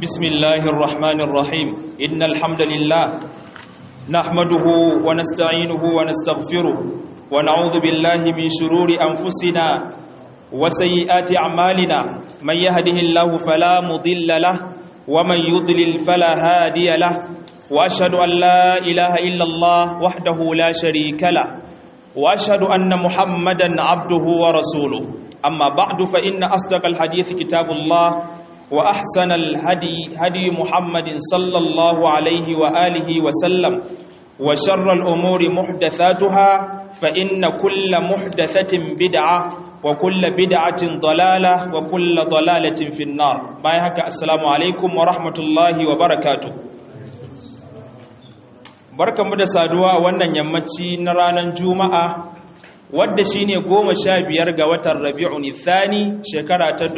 بسم الله الرحمن الرحيم إن الحمد لله نحمده ونستعينه ونستغفره ونعوذ بالله من شرور أنفسنا وسيئات أعمالنا من يهده الله فلا مضل له ومن يضلل فلا هادي له وأشهد أن لا إله إلا الله وحده لا شريك له وأشهد أن محمدا عبده ورسوله أما بعد فإن أصدق الحديث كتاب الله وأحسن الهدي هدي محمد صلى الله عليه وآله وسلم وشر الأمور محدثاتها فإن كل محدثة بدعة وكل بدعة ضلالة وكل ضلالة في النار بايهك السلام عليكم ورحمة الله وبركاته barkan mu da saduwa a wannan yammaci na ranar juma'a wadda shi ne goma sha biyar ga watan rabi'un thani shekara ta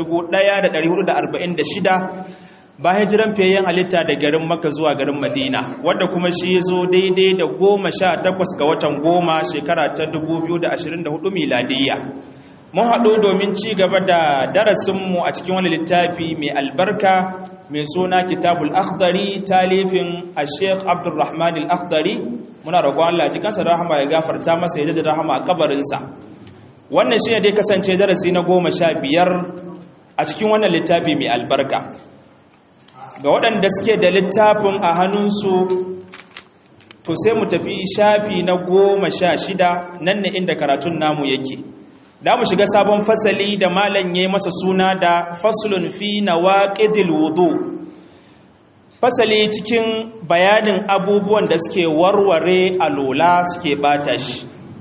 1446 bayan jiran fiyayyen halitta da garin maka zuwa garin madina wadda kuma shi zo daidai da goma sha takwas ga watan goma shekara ta 2024 miladiyya mun haɗu domin ci gaba da darasinmu a cikin wani littafi mai albarka mai suna kitabul akhdari talifin a sheikh abdulrahman al-akhdari muna roƙon Allah ji kansa rahama ya gafarta masa ya da rahama a kabarinsa wannan shine dai kasance darasi na goma sha biyar a cikin wannan littafi mai albarka ga waɗanda suke da littafin a hannunsu to sai mu tafi shafi na goma sha shida nan ne inda karatun namu yake da mu shiga sabon fasali da malam ya yi masa suna da faslun fi nawaqidil wudu fasali cikin bayanin abubuwan da suke warware alola suke bata shi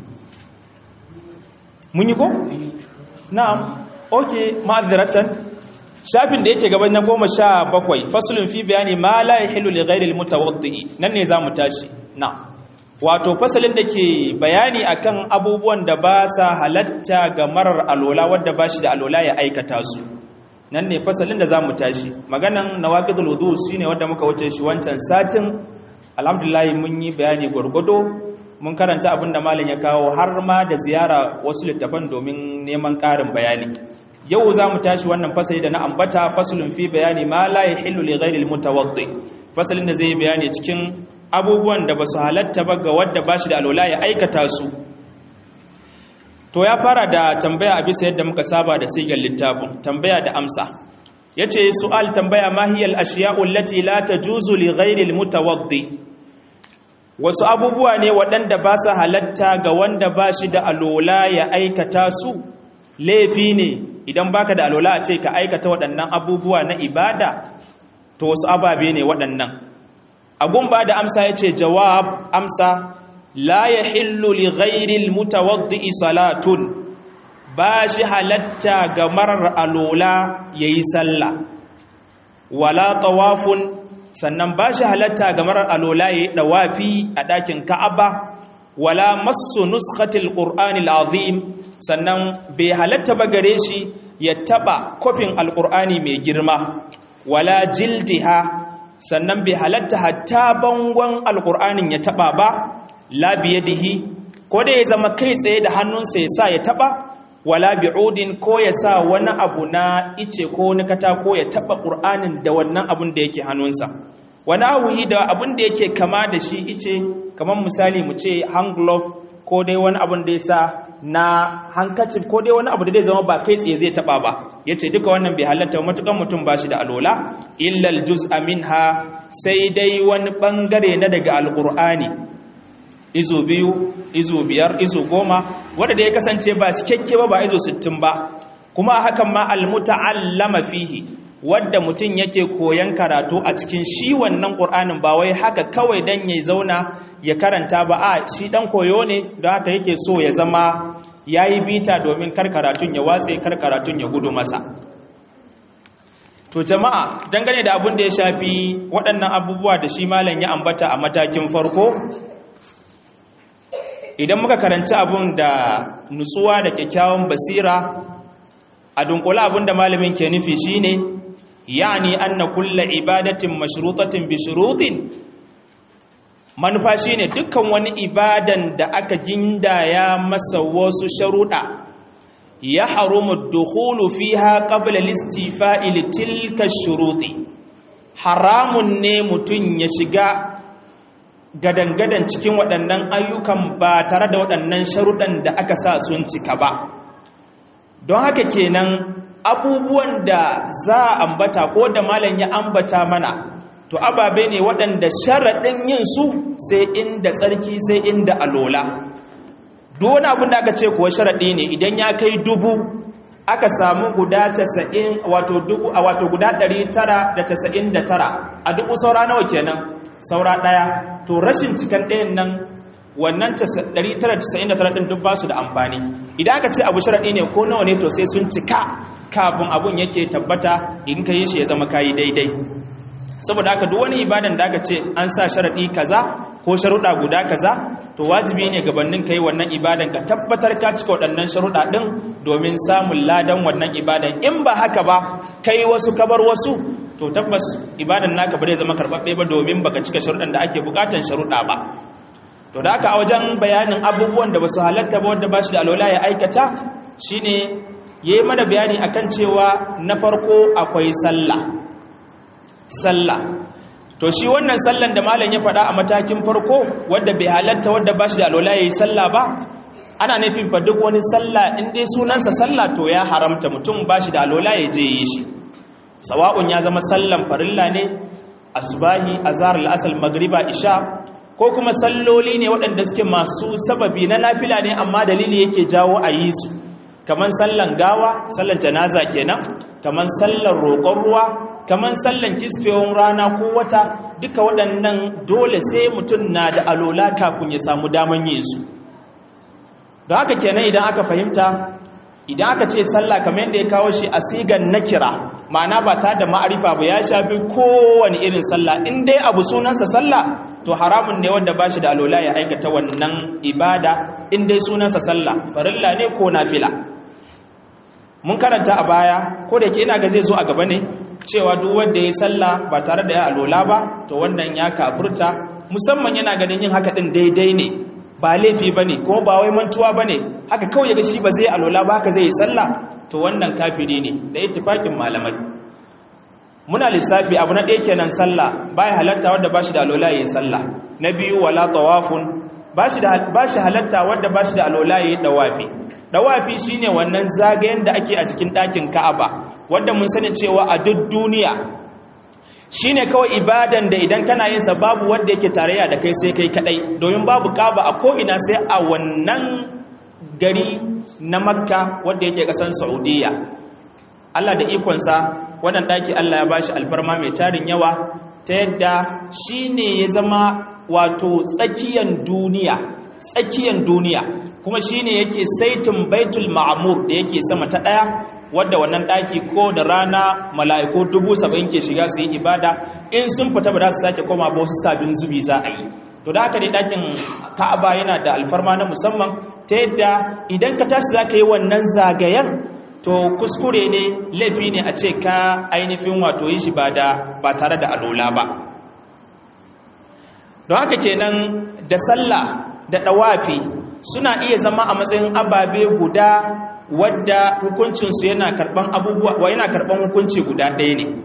mun yi ko na'am okay ma'azratan shafin da yake gaban na goma sha bakwai faslun fi bayani ma la yahillu li ghairi al-mutawaddi nan ne zamu tashi na'am wato fasalin da ke bayani akan abubuwan da ba sa halatta ga marar alola wadda ba shi da alola ya aikata su nan ne fasalin da za mu tashi maganan nawaqidul wudu shine wanda muka wuce shi wancan satin alhamdulillah mun yi bayani gwargwado mun karanta abin da malam ya kawo har ma da ziyara wasu littafan domin neman ƙarin bayani yau za mu tashi wannan fasali da na ambata fasalin fi bayani ma la yahillu li ghairi al-mutawaddi fasalin da zai bayani cikin abubuwan da ba su halatta ba ga wadda ba shi da alola ya aikata su to ya fara da tambaya a bisa yadda muka saba da sigar littafin tambaya da amsa ya ce su'al tambaya mahiyar ashiya'un lati la ta juzu li ghairil mutawaddi wasu abubuwa ne waɗanda ba su halatta ga wanda ba shi da alola ya aikata su laifi ne idan baka da alola a ce ka aikata waɗannan abubuwa na ibada to wasu ababe ne waɗannan agun ba da amsa ya ce jawab amsa la ya hillu li ghairil mutawaddi salatun ba shi halatta ga marar alola ya yi sallah wala tawafun sannan ba shi halatta ga marar alola ya yi ɗawafi a ɗakin ka'aba wala masu nuskatil ƙur'anil azim sannan bai halatta ba gare shi ya taɓa kofin alƙur'ani mai girma wala jildiha sannan bai halatta hatta bangon alkur'anin ya taba ba labiyadihi ko da ya zama kai tsaye da hannunsa ya sa ya taba wala bi'udin ko ya sa wani abu na ice ko wani katako ya taba qur'anin da wannan abun da yake hannunsa wani ahuyi da abun da yake kama da shi ice kamar misali mu ce hand glove ko dai wani abun da ya sa na hankacin ko dai wani abu da zai zama ba kai tsaye zai taba ba ya ce duka wannan bai halatta matukan mutum ba shi da alola illal juz'a minha sai dai wani bangare na daga alqur'ani izo biyu izo biyar izo goma wanda da ya kasance ba cikakke ba ba izo sittin ba kuma hakan ma almuta'allama fihi wadda mutum yake koyan karatu a cikin shi wannan qur'anin ba wai haka kawai dan ya zauna ya karanta ba a shi dan koyo ne don haka yake so ya zama yayi bita domin kar karatun ya watse kar karatun ya gudu masa to jama'a dangane da abin da ya shafi waɗannan abubuwa da shi malam ya ambata a matakin farko idan muka karanci abun da nutsuwa da kyakkyawan basira a dunkula abin da malamin ke nufi shine yani anna kulla ibadatin mashrutatin bi shurutin manufa shine dukkan wani ibadan da aka gindaya masa wasu sharuɗa ya harumu dukhulu fiha qabla listifa'i tilka shuruti haramun ne mutum ya shiga gadangadan cikin waɗannan ayyukan ba tare da waɗannan sharuɗan da aka sa sun cika ba don haka kenan abubuwan da za a ambata ko da malam ya ambata mana to ababe ne waɗanda sharaɗin yin su sai inda tsarki sai inda alola duk wani abin da aka ce kuwa sharaɗi ne idan ya kai dubu aka samu guda 90 wato dubu a wato guda 999 a dubu saura nawa kenan saura ɗaya to rashin cikan ɗayan nan wannan 999 ɗin duk ba su da amfani idan aka ce abu sharaɗi ne ko nawa ne to sai sun cika kafin abun yake tabbata in ka yi shi ya zama kayi daidai saboda haka duk wani ibadan da aka ce an sa sharaɗi kaza ko sharuɗa guda kaza to wajibi ne gabanin kai wannan ibadan ka tabbatar ka cika waɗannan sharuɗa ɗin domin samun ladan wannan ibadan in ba haka ba kai wasu kabar wasu to tabbas ibadan naka ba zai zama karɓaɓɓe ba domin baka cika sharuɗan da ake buƙatan sharuɗa ba to da haka a wajen bayanin abubuwan da basu halatta ba wanda ba shi da alola ya aikata shine yayi mana bayani akan cewa na farko akwai sallah sallah to shi wannan sallan da malam ya faɗa a matakin farko wanda bai halatta wanda ba shi da alola yayi sallah ba ana nufin fa duk wani sallah in dai sunansa sallah to ya haramta mutum ba shi da alola ya je yi shi sawa'un ya zama sallan farilla ne asbahi azhar al-asr magriba isha ko kuma salloli ne waɗanda suke masu sababi na nafila ne amma dalili yake jawo a yi su kaman sallan gawa sallan janaza kenan kaman sallan roƙon ruwa kaman sallan kisfewar rana ko wata duka waɗannan dole sai mutum na da alola kafin ya samu daman yin su don haka kenan idan aka fahimta idan aka ce sallah kamar yadda ya kawo shi a sigan nakira ma'ana ba ta da ma'arifa ba ya shafi kowane irin sallah in dai abu sunansa sallah to haramun ne wanda ba shi da alola ya aikata wannan ibada in dai sunansa sallah farilla ne ko nafila mun karanta a baya ko da ke ina ga zai zo a gaba ne cewa duk wanda ya sallah ba tare da ya alola ba to wannan ya kafurta musamman yana ganin yin haka din daidai ne ba laifi ba ne kuma ba wai mantuwa ba ne haka kawai ya ga shi ba zai alola ba haka zai yi sallah to wannan kafiri ne da ittifakin malamai muna lissafi abu na ɗaya kenan sallah baya halatta wanda ba shi da alola ya yi sallah na biyu wala tawafun ba shi halatta wanda ba shi da alola ya yi dawafi dawafi shine wannan zagayen da ake a cikin ɗakin ka'aba wanda mun sani cewa a duk duniya shine kawai ibadan da idan kana yin sa babu wanda yake tarayya da kai sai kai kadai domin babu kaba a ko ina sai a wannan gari na makka wanda yake kasan saudiya Allah da ikonsa wannan daki Allah ya bashi alfarma mai tarin yawa ta yadda shine ya zama wato tsakiyan duniya tsakiyan duniya kuma shine yake saitin baitul ma'mur da yake sama ta daya wadda wannan daki ko da rana mala'iku dubu saba'in ke shiga su yi ibada in sun fita ba za su sake koma ba wasu sabin zubi za a yi to da haka ne dakin ka'aba yana da alfarma na musamman ta yadda idan ka tashi za ka yi wannan zagayen to kuskure ne laifi ne a ce ka ainihin wato yi shi ba tare da alola ba don haka kenan da sallah da ɗawafi suna iya zama a matsayin ababe guda wadda hukuncinsu yana karɓan abubuwa wa yana karɓan hukunci guda ɗaya ne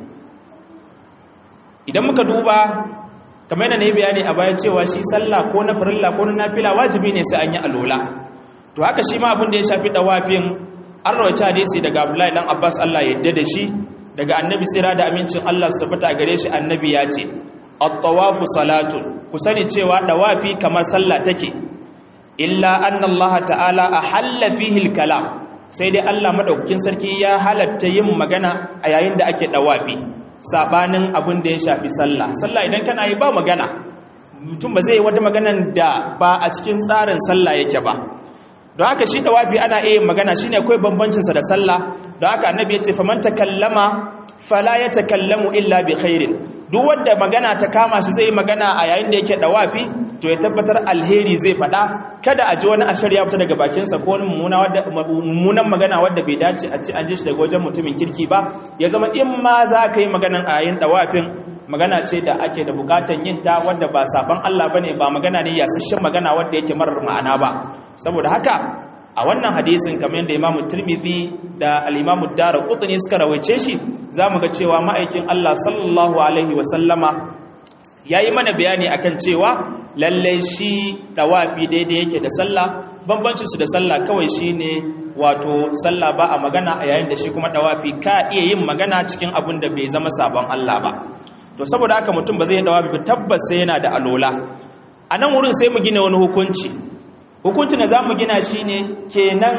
idan muka duba kamar yana ne bayani a baya cewa shi sallah ko na farilla ko na nafila wajibi ne sai an yi alola to haka shi ma abin da ya shafi ɗawafin an rawaci hadisi daga abdullahi dan abbas allah ya yadda da shi daga annabi tsira da amincin allah su tabbata gare shi annabi ya ce at-tawafu salatun ku sani cewa dawafi kamar sallah take illa anna Allah ta'ala ahalla fihi al-kalam sai dai Allah madaukakin sarki ya halatta yin magana a yayin da ake dawafi sabanin abin da ya shafi sallah sallah idan kana yi ba magana mutum ba zai yi wata maganan da ba a cikin tsarin sallah yake ba don haka shi dawafi ana iya magana shine akwai bambancin sa da sallah don haka annabi ya ce faman takallama fala yatakallamu illa bi khairin duk wanda magana ta kama shi zai magana a yayin da yake dawafi to ya tabbatar alheri zai faɗa kada a ji wani ashar ya fita daga bakinsa ko wani mummunan magana wadda bai dace a ci an ji shi daga wajen mutumin kirki ba ya zama in ma za ka yi maganan a yayin dawafin magana ce da ake da bukatan yin ta wadda ba saban Allah bane ba magana ne yasasshen magana wadda yake marar ma'ana ba saboda haka a wannan hadisin kamar yadda imamu tirmidhi da al-imamu daraqutni suka rawaice shi zamu ga cewa ma'aikin Allah sallallahu alaihi wa sallama yayi mana bayani akan cewa lalle shi dawafi daidai yake da sallah bambancin su da sallah kawai shine wato sallah ba a magana a yayin da shi kuma dawafi ka iya yin magana cikin abin da bai zama sabon Allah ba to saboda haka mutum ba zai dawafi ba tabbas sai yana da alola a nan wurin sai mu gina wani hukunci hukuncin da za mu gina shi ne kenan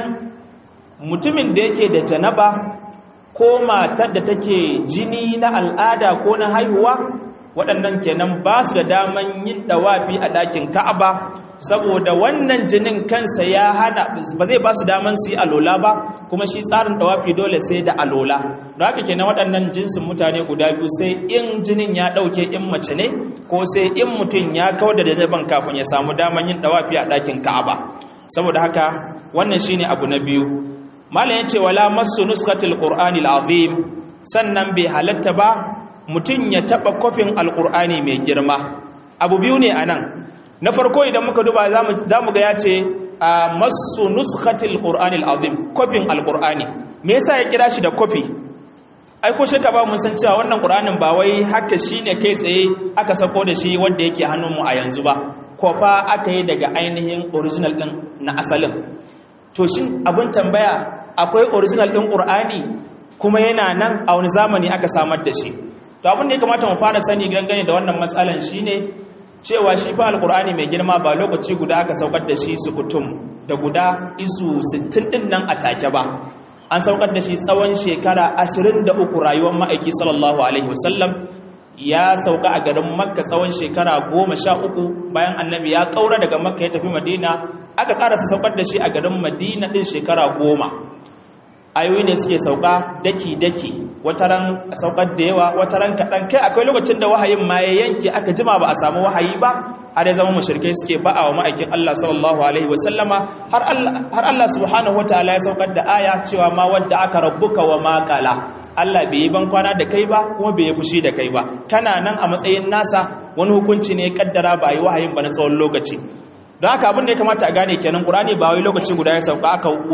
mutumin da yake da janaba ko matar da take jini na al'ada ko na haihuwa waɗannan kenan ba su da daman yin dawafi a ɗakin ka'aba saboda wannan jinin kansa ya hana ba zai ba su daman su yi alola ba kuma shi tsarin dawafi dole sai da alola don haka kenan waɗannan jinsin mutane guda biyu sai in jinin ya ɗauke in mace ne ko sai in mutum ya kawar da janaban kafin ya samu daman yin dawafi a ɗakin ka'aba saboda haka wannan shine abu na biyu malam ya ce wala masu nuskatil qur'anil azim sannan bai halatta ba mutum ya taɓa kofin alƙur'ani mai girma abu biyu ne a nan na farko idan muka duba za mu ga ya ce a masu nuskatil ƙur'ani al'azim kofin alƙur'ani me yasa ya kira shi da kofi ai ko shaka ba mun san cewa wannan ƙur'anin ba wai haka shi ne kai tsaye aka sako da shi wanda yake hannunmu a yanzu ba kofa aka yi daga ainihin original ɗin na asalin to shin abin tambaya akwai original ɗin ƙur'ani kuma yana nan a wani zamani aka samar da shi to abin da ya kamata mu fara sani gangane da wannan matsalan shine cewa shi fa alqur'ani mai girma ba lokaci guda aka saukar da shi sukutum da guda izu 60 din nan a take ba an saukar da shi tsawon shekara 23 rayuwar ma'aiki sallallahu alaihi wasallam ya sauka a garin makka tsawon shekara 13 bayan annabi ya kaura daga makka ya tafi madina aka karasa saukar da shi a garin madina din shekara 10 ayoyi ne suke sauka daki-daki wataran saukar da yawa wataran kaɗan kai akwai lokacin da wahayin ma ya yanke aka jima ba a samu wahayi ba har ya zama mashirkai suke ba'a wa ma'aikin Allah sallallahu alaihi wasallama har Allah subhanahu wa ta'ala ya saukar da aya cewa ma wadda aka rabbuka wa ma qala Allah bai yi ban kwana da kai ba kuma bai yi fushi da kai ba kana nan a matsayin nasa wani hukunci ne ya kaddara ba yi wahayin ba na tsawon lokaci don haka abin da ya kamata a gane kenan ƙurani ba wai lokaci guda ya sauka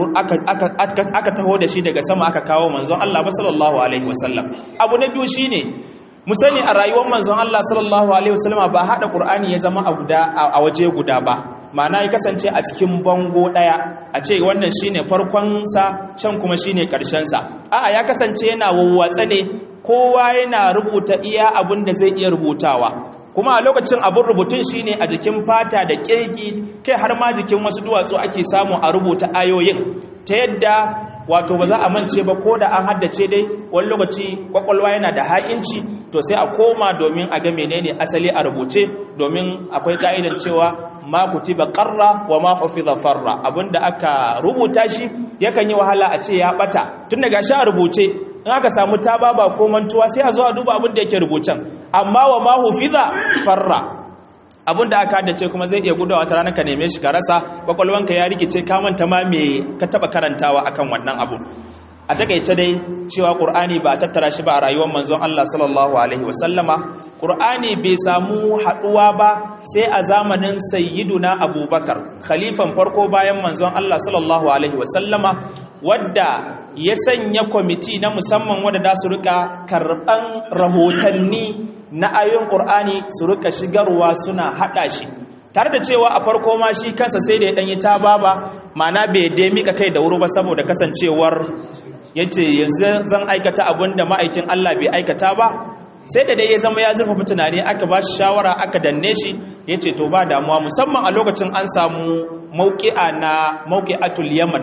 aka taho da shi daga sama aka kawo manzon Allah ba sallallahu alaihi wasallam abu na biyu shine mu sani a rayuwar manzon Allah sallallahu alaihi wasallam ba hada ƙur'ani ya zama a guda a waje guda ba ma'ana ya kasance a cikin bango daya a ce wannan shine farkon sa can kuma shine karshen sa a'a ya kasance yana wawwatsa ne kowa yana rubuta iya abin da zai iya rubutawa kuma a lokacin abin rubutun shine a jikin fata da kirgi kai har ma jikin wasu duwatsu ake samu a rubuta ayoyin ta yadda wato ba za a mance ba ko da an haddace dai wani lokaci kwakwalwa yana da haƙinci to sai a koma domin a ga menene asali a rubuce domin akwai ka'idan cewa ma kutiba qarra wa ma hufiza farra abinda aka rubuta shi yakan yi wahala a ce ya bata tun daga shi a rubuce in aka samu tababa ko mantuwa sai a zo a duba abin da yake rubucen amma wa ma hufiza farra abin da aka haddace kuma zai iya gudawa wata rana ka neme shi ka rasa kwakwalwanka ya rikice ka manta ma me ka taba karantawa akan wannan abu a takaice dai cewa qur'ani ba a tattara shi ba a rayuwar manzon Allah sallallahu alaihi wasallama qur'ani bai samu haduwa ba sai a zamanin sayyiduna abubakar khalifan farko bayan manzon Allah sallallahu alaihi wasallama wadda ya sanya kwamiti na musamman wadda da su rika karban rahotanni na ayoyin qur'ani su rika shigarwa suna hada shi tare da cewa a farko ma shi kansa sai da ya danyi ta baba ma'ana bai dai mika kai da wuri ba saboda kasancewar yace yanzu zan aikata abin da ma'aikin Allah bai aikata ba sai da dai ya zama ya zurfafa tunani aka ba shi shawara aka danne shi yace to ba damuwa musamman a lokacin an samu mauki'a na mauki'atul yaman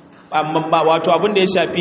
amma wato abin da ya shafi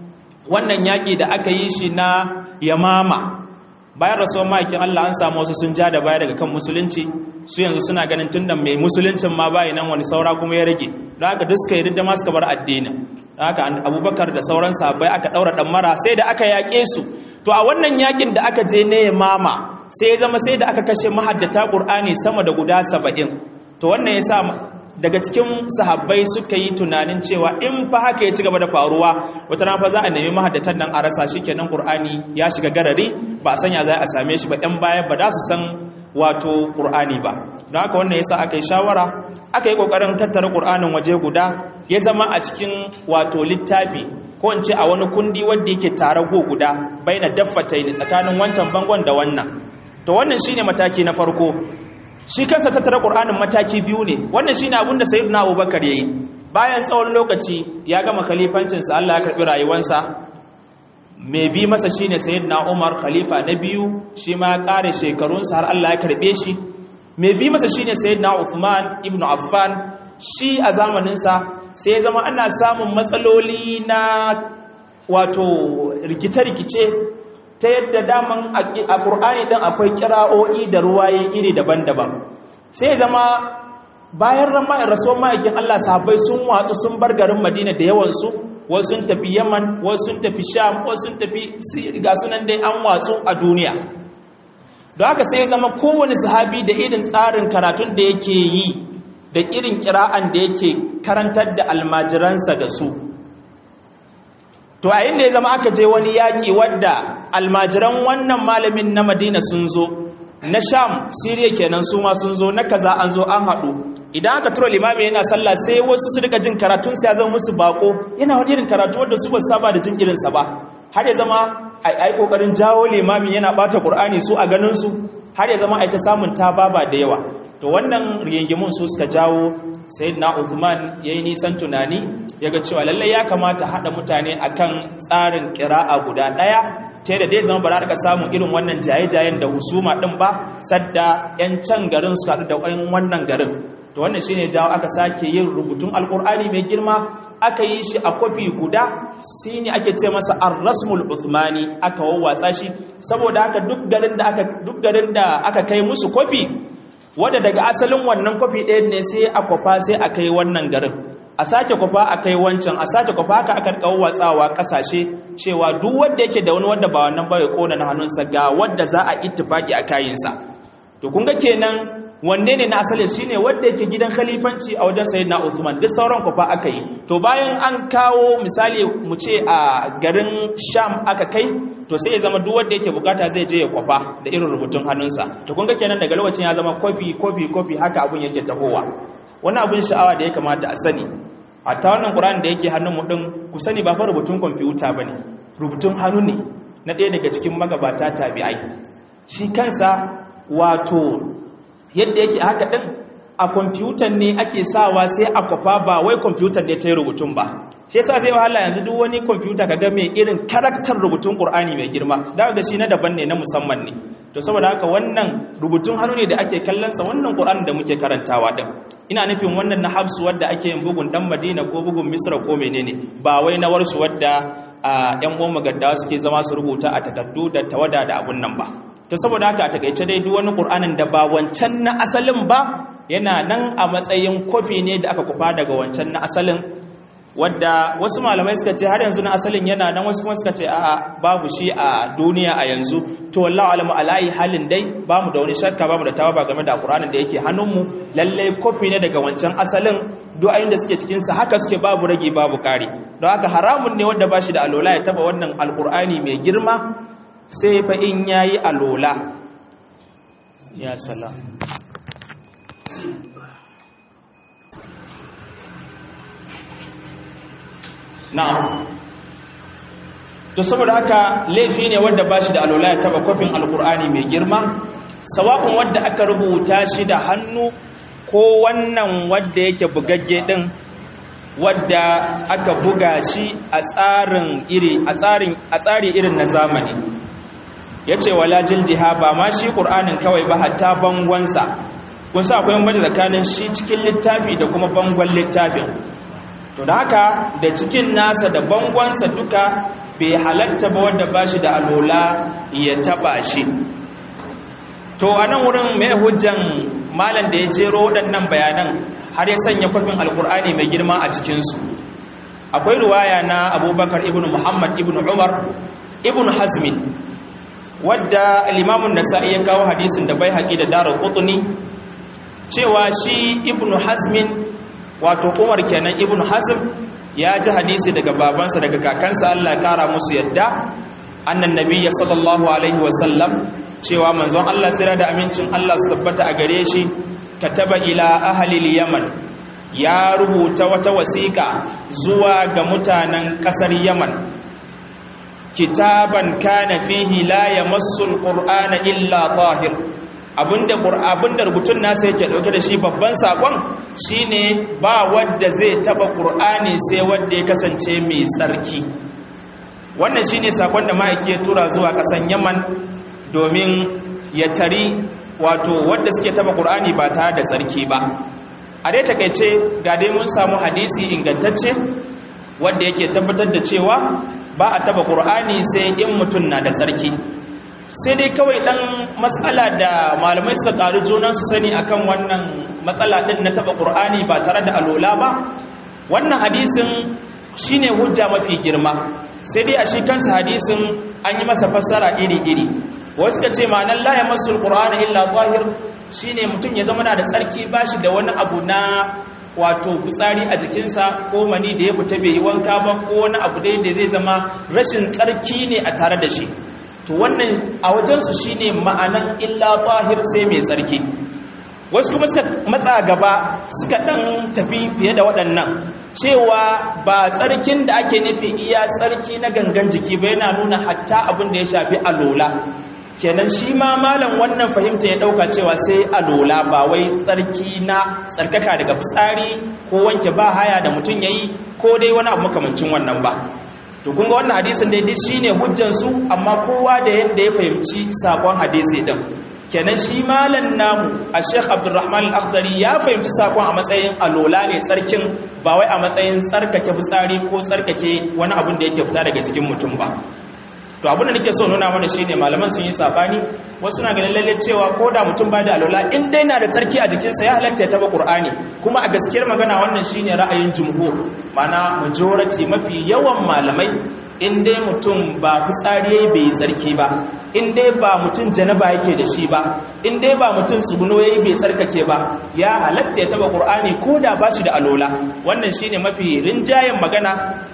wannan yaki da aka yi shi na yamama bayan rasuwar ma'aikin Allah an samu wasu sun ja da baya daga kan musulunci su yanzu suna ganin tunda mai musuluncin ma bayi nan wani saura kuma ya rage don haka duk suka yi duk da ma suka bar addinin don haka abubakar da sauran sahabbai aka daura dan mara sai da aka yaƙe su to a wannan yakin da aka je ne mama sai ya zama sai da aka kashe mahaddata qur'ani sama da guda saba'in to wannan yasa daga cikin sahabbai suka yi tunanin cewa in fa haka ya ci gaba da faruwa wata rana fa za a nemi mahaddatan nan a rasa shi kenan qur'ani ya shiga garari ba a sanya za a same shi ba ɗan baya ba za su san wato ƙur'ani ba don haka wannan yasa aka yi shawara aka yi ƙoƙarin tattara ƙur'anin waje guda ya zama a cikin wato littafi ko in ce a wani kundi wanda yake tare go guda bai na daffata ne tsakanin wancan bangon da wannan to wannan shine mataki na farko shi kansa tattara ƙur'anin mataki biyu ne wannan shine abin da sayyidina abubakar ya yi bayan tsawon lokaci ya gama khalifancinsa allah ya karɓi rayuwarsa mai bi masa shine sayyidina Umar khalifa na biyu shi ma kare shekarunsa har Allah ya karbe shi mai bi masa shine sayyidina Uthman ibn Affan shi a zamaninsa sai zama ana samun matsaloli na wato rikice-rikice ta yadda daman a Qur'ani din akwai kira'o'i da ruwaye iri daban-daban sai zama bayan rasuwar ma'aikin Allah sahabbai sun watsu sun bar garin Madina da yawansu wasu sun tafi yaman wasu sun tafi sham wasu sun tafi ga sunan dai an watsu a duniya don haka sai zama kowane sahabi da irin tsarin karatun da yake yi da irin kira'an da yake karantar da almajiransa da su to a inda ya zama aka je wani yaƙi wadda almajiran wannan malamin na madina sun zo na sham siriya kenan su ma sun zo na kaza an zo an haɗu idan aka tura limami yana sallah sai wasu su rika jin karatun sai ya zama musu bako yana wani irin karatu wanda su ba saba da jin irinsa ba har ya zama ai kokarin jawo limami yana bata qur'ani su a ganin su har ya zama ai ta samun tababa da yawa to wannan rigingimun su suka jawo sayyidina Uthman yayi nisan tunani yaga cewa lalle ya kamata hada mutane akan tsarin qira'a guda daya ta da dai zama ba za ka samu irin wannan jaye-jayen da husuma din ba sadda yan can garin su haɗu da wannan garin to wannan shine jawo aka sake yin rubutun alkur'ani mai girma aka yi shi a kwafi guda shine ake ce masa ar-rasmul uthmani aka wawwatsa shi saboda haka duk garin da aka duk garin da aka kai musu kwafi wanda daga asalin wannan kwafi ɗaya ne sai a kwafa sai a kai wannan garin a sake kwafa a kai wancan a sake kwafa haka aka kawo watsawa kasashe cewa duk wanda yake da wani wanda ba wannan ba ya kona na hannunsa ga wanda za a ittifaki a kayinsa to kun ga kenan wanne ne na asali shine wanda yake gidan khalifanci a wajen sayyidina Uthman duk sauran kwafa aka yi to bayan an kawo misali mu ce a garin Sham aka kai to sai ya zama duk wanda yake bukata zai je ya kwafa da irin rubutun hannunsa to kun ga kenan daga lokacin ya zama kofi kofi kofi haka abun yake tahowa wani abun sha'awa da ya kamata a sani hatta wannan Qur'ani da yake hannun mu din ku sani ba fa rubutun kwamfuta bane rubutun hannu ne na ɗaya daga cikin magabata tabi'ai shi kansa wato yadda yake haka ɗin a kwamfutan ne ake sawa sai a kwafa ba wai kwamfutan ne ta yi rubutun ba shi yasa zai wahala yanzu duk wani kwamfuta ka ga mai irin karaktar rubutun ƙur'ani mai girma da ga shi na daban ne na musamman ne to saboda haka wannan rubutun hannu ne da ake kallonsa wannan ƙur'ani da muke karantawa din ina nufin wannan na hafsu wadda ake yin bugun dan madina ko bugun misra ko menene ba wai na warsu wadda yan uwan magaddawa suke zama su rubuta a takardu da tawada da abun nan ba ta saboda haka a takaice dai duk wani ƙur'anin da ba wancan na asalin ba yana nan a matsayin kofi ne da aka kufa daga wancan na asalin wadda wasu malamai suka ce har yanzu na asalin yana nan wasu kuma suka ce a babu shi a duniya a yanzu to wallahu alamu alayi halin dai bamu da wani shakka bamu da tawaba game da ƙur'anin da yake hannunmu lallai kofi ne daga wancan asalin du'ayin da suke cikinsa haka suke babu rage babu kare don haka haramun ne wanda ba shi da alola ya taba wannan alƙur'ani mai girma sai fa in yayi alola ya salam na'am to saboda haka laifi ne wanda bashi da alola ya taba kofin alkur'ani mai girma sawa'un wanda aka rubuta shi da hannu ko wannan wanda yake bugagge din wadda aka buga shi a tsarin iri a tsarin a tsari irin na zamani yace wala jildiha ba ma shi qur'anin kawai ba hatta bangonsa kun sa akwai bambanci tsakanin shi cikin littafi da kuma bangon littafin to da haka da cikin nasa da bangonsa duka bai halatta ba wanda ba shi da alola ya taba shi to a nan wurin mai hujjan malam da ya jero waɗannan bayanan har ya sanya kwafin alkur'ani mai girma a cikinsu akwai ruwaya na abubakar ibn muhammad ibn umar ibn hazmin wadda limamun nasa'i ya kawo hadisin da bai haƙi da darar ƙutuni cewa shi ibn hazmin wato umar kenan ibn hazm ya ji hadisi daga babansa daga kakansa Allah kara musu yadda annan nabiyya sallallahu alaihi wasallam cewa manzon Allah tsira da amincin Allah su tabbata a gare shi kataba ila ahlil yaman ya rubuta wata wasiƙa zuwa ga mutanen ƙasar yaman kitaban kana fihi la yamassu alqur'ana illa tahir abinda abinda rubutun nasa yake dauke da shi babban sakon shine ba wanda zai taba qur'ani sai wanda ya kasance mai tsarki wannan shine sakon da ma'aiki ya tura zuwa kasan Yaman domin ya tari wato wanda suke taba qur'ani ba tare da tsarki ba a dai takeice ga dai mun samu hadisi ingantacce wanda yake tabbatar da cewa ba a taba qur'ani sai in mutum na da tsarki sai dai kawai ɗan matsala da malamai suka ƙaru junan su sani akan wannan matsala ɗin na taɓa ƙur'ani ba tare da alola ba wannan hadisin shine hujja mafi girma sai dai a shi kansa hadisin an yi masa fassara iri-iri wasu ka ce ma'anar la ya masu ƙur'ani illa zahir shine mutum ya zama na da tsarki ba shi da wani abu na wato fitsari a jikinsa ko mani da ya fita bai yi wanka ba ko wani abu dai da zai zama rashin tsarki ne a tare da shi to wannan a wajensu shi ne ma'anan illa tahir sai mai tsarki wasu kuma suka matsa gaba suka ɗan tafi fiye da waɗannan cewa ba tsarkin da ake nufi iya tsarki na gangan jiki ba yana nuna hatta abin da ya shafi alola kenan shi ma malam wannan fahimta ya ɗauka cewa sai alola ba wai tsarki na tsarkaka daga fitsari ko wanke ba haya da mutum ya yi ko dai wani abu makamancin wannan ba to kun ga wannan hadisin dai dai shine hujjan su amma kowa da yanda ya fahimci sakon hadisi din kenan shi malan namu a Sheikh Abdulrahman Al-Akhdari ya fahimci sakon a matsayin alola ne tsarkin ba wai a matsayin tsarkake fitsari ko tsarkake wani abin da yake fita daga cikin mutum ba to abin da nake so nuna mana shine malaman sun yi sabani wasu na ganin lalle cewa ko da mutum ba da alola in dai na da tsarki a jikinsa ya halatta ya taba qur'ani kuma a gaskiyar magana wannan shine ra'ayin jumhur mana majority mafi yawan malamai in dai mutum ba fitsari yayi bai tsarki ba in dai ba mutum janaba yake da shi ba in dai ba mutum tsuguno yayi bai tsarkake ba ya halatta ya taba qur'ani ko da ba shi da alola wannan shine mafi rinjayen magana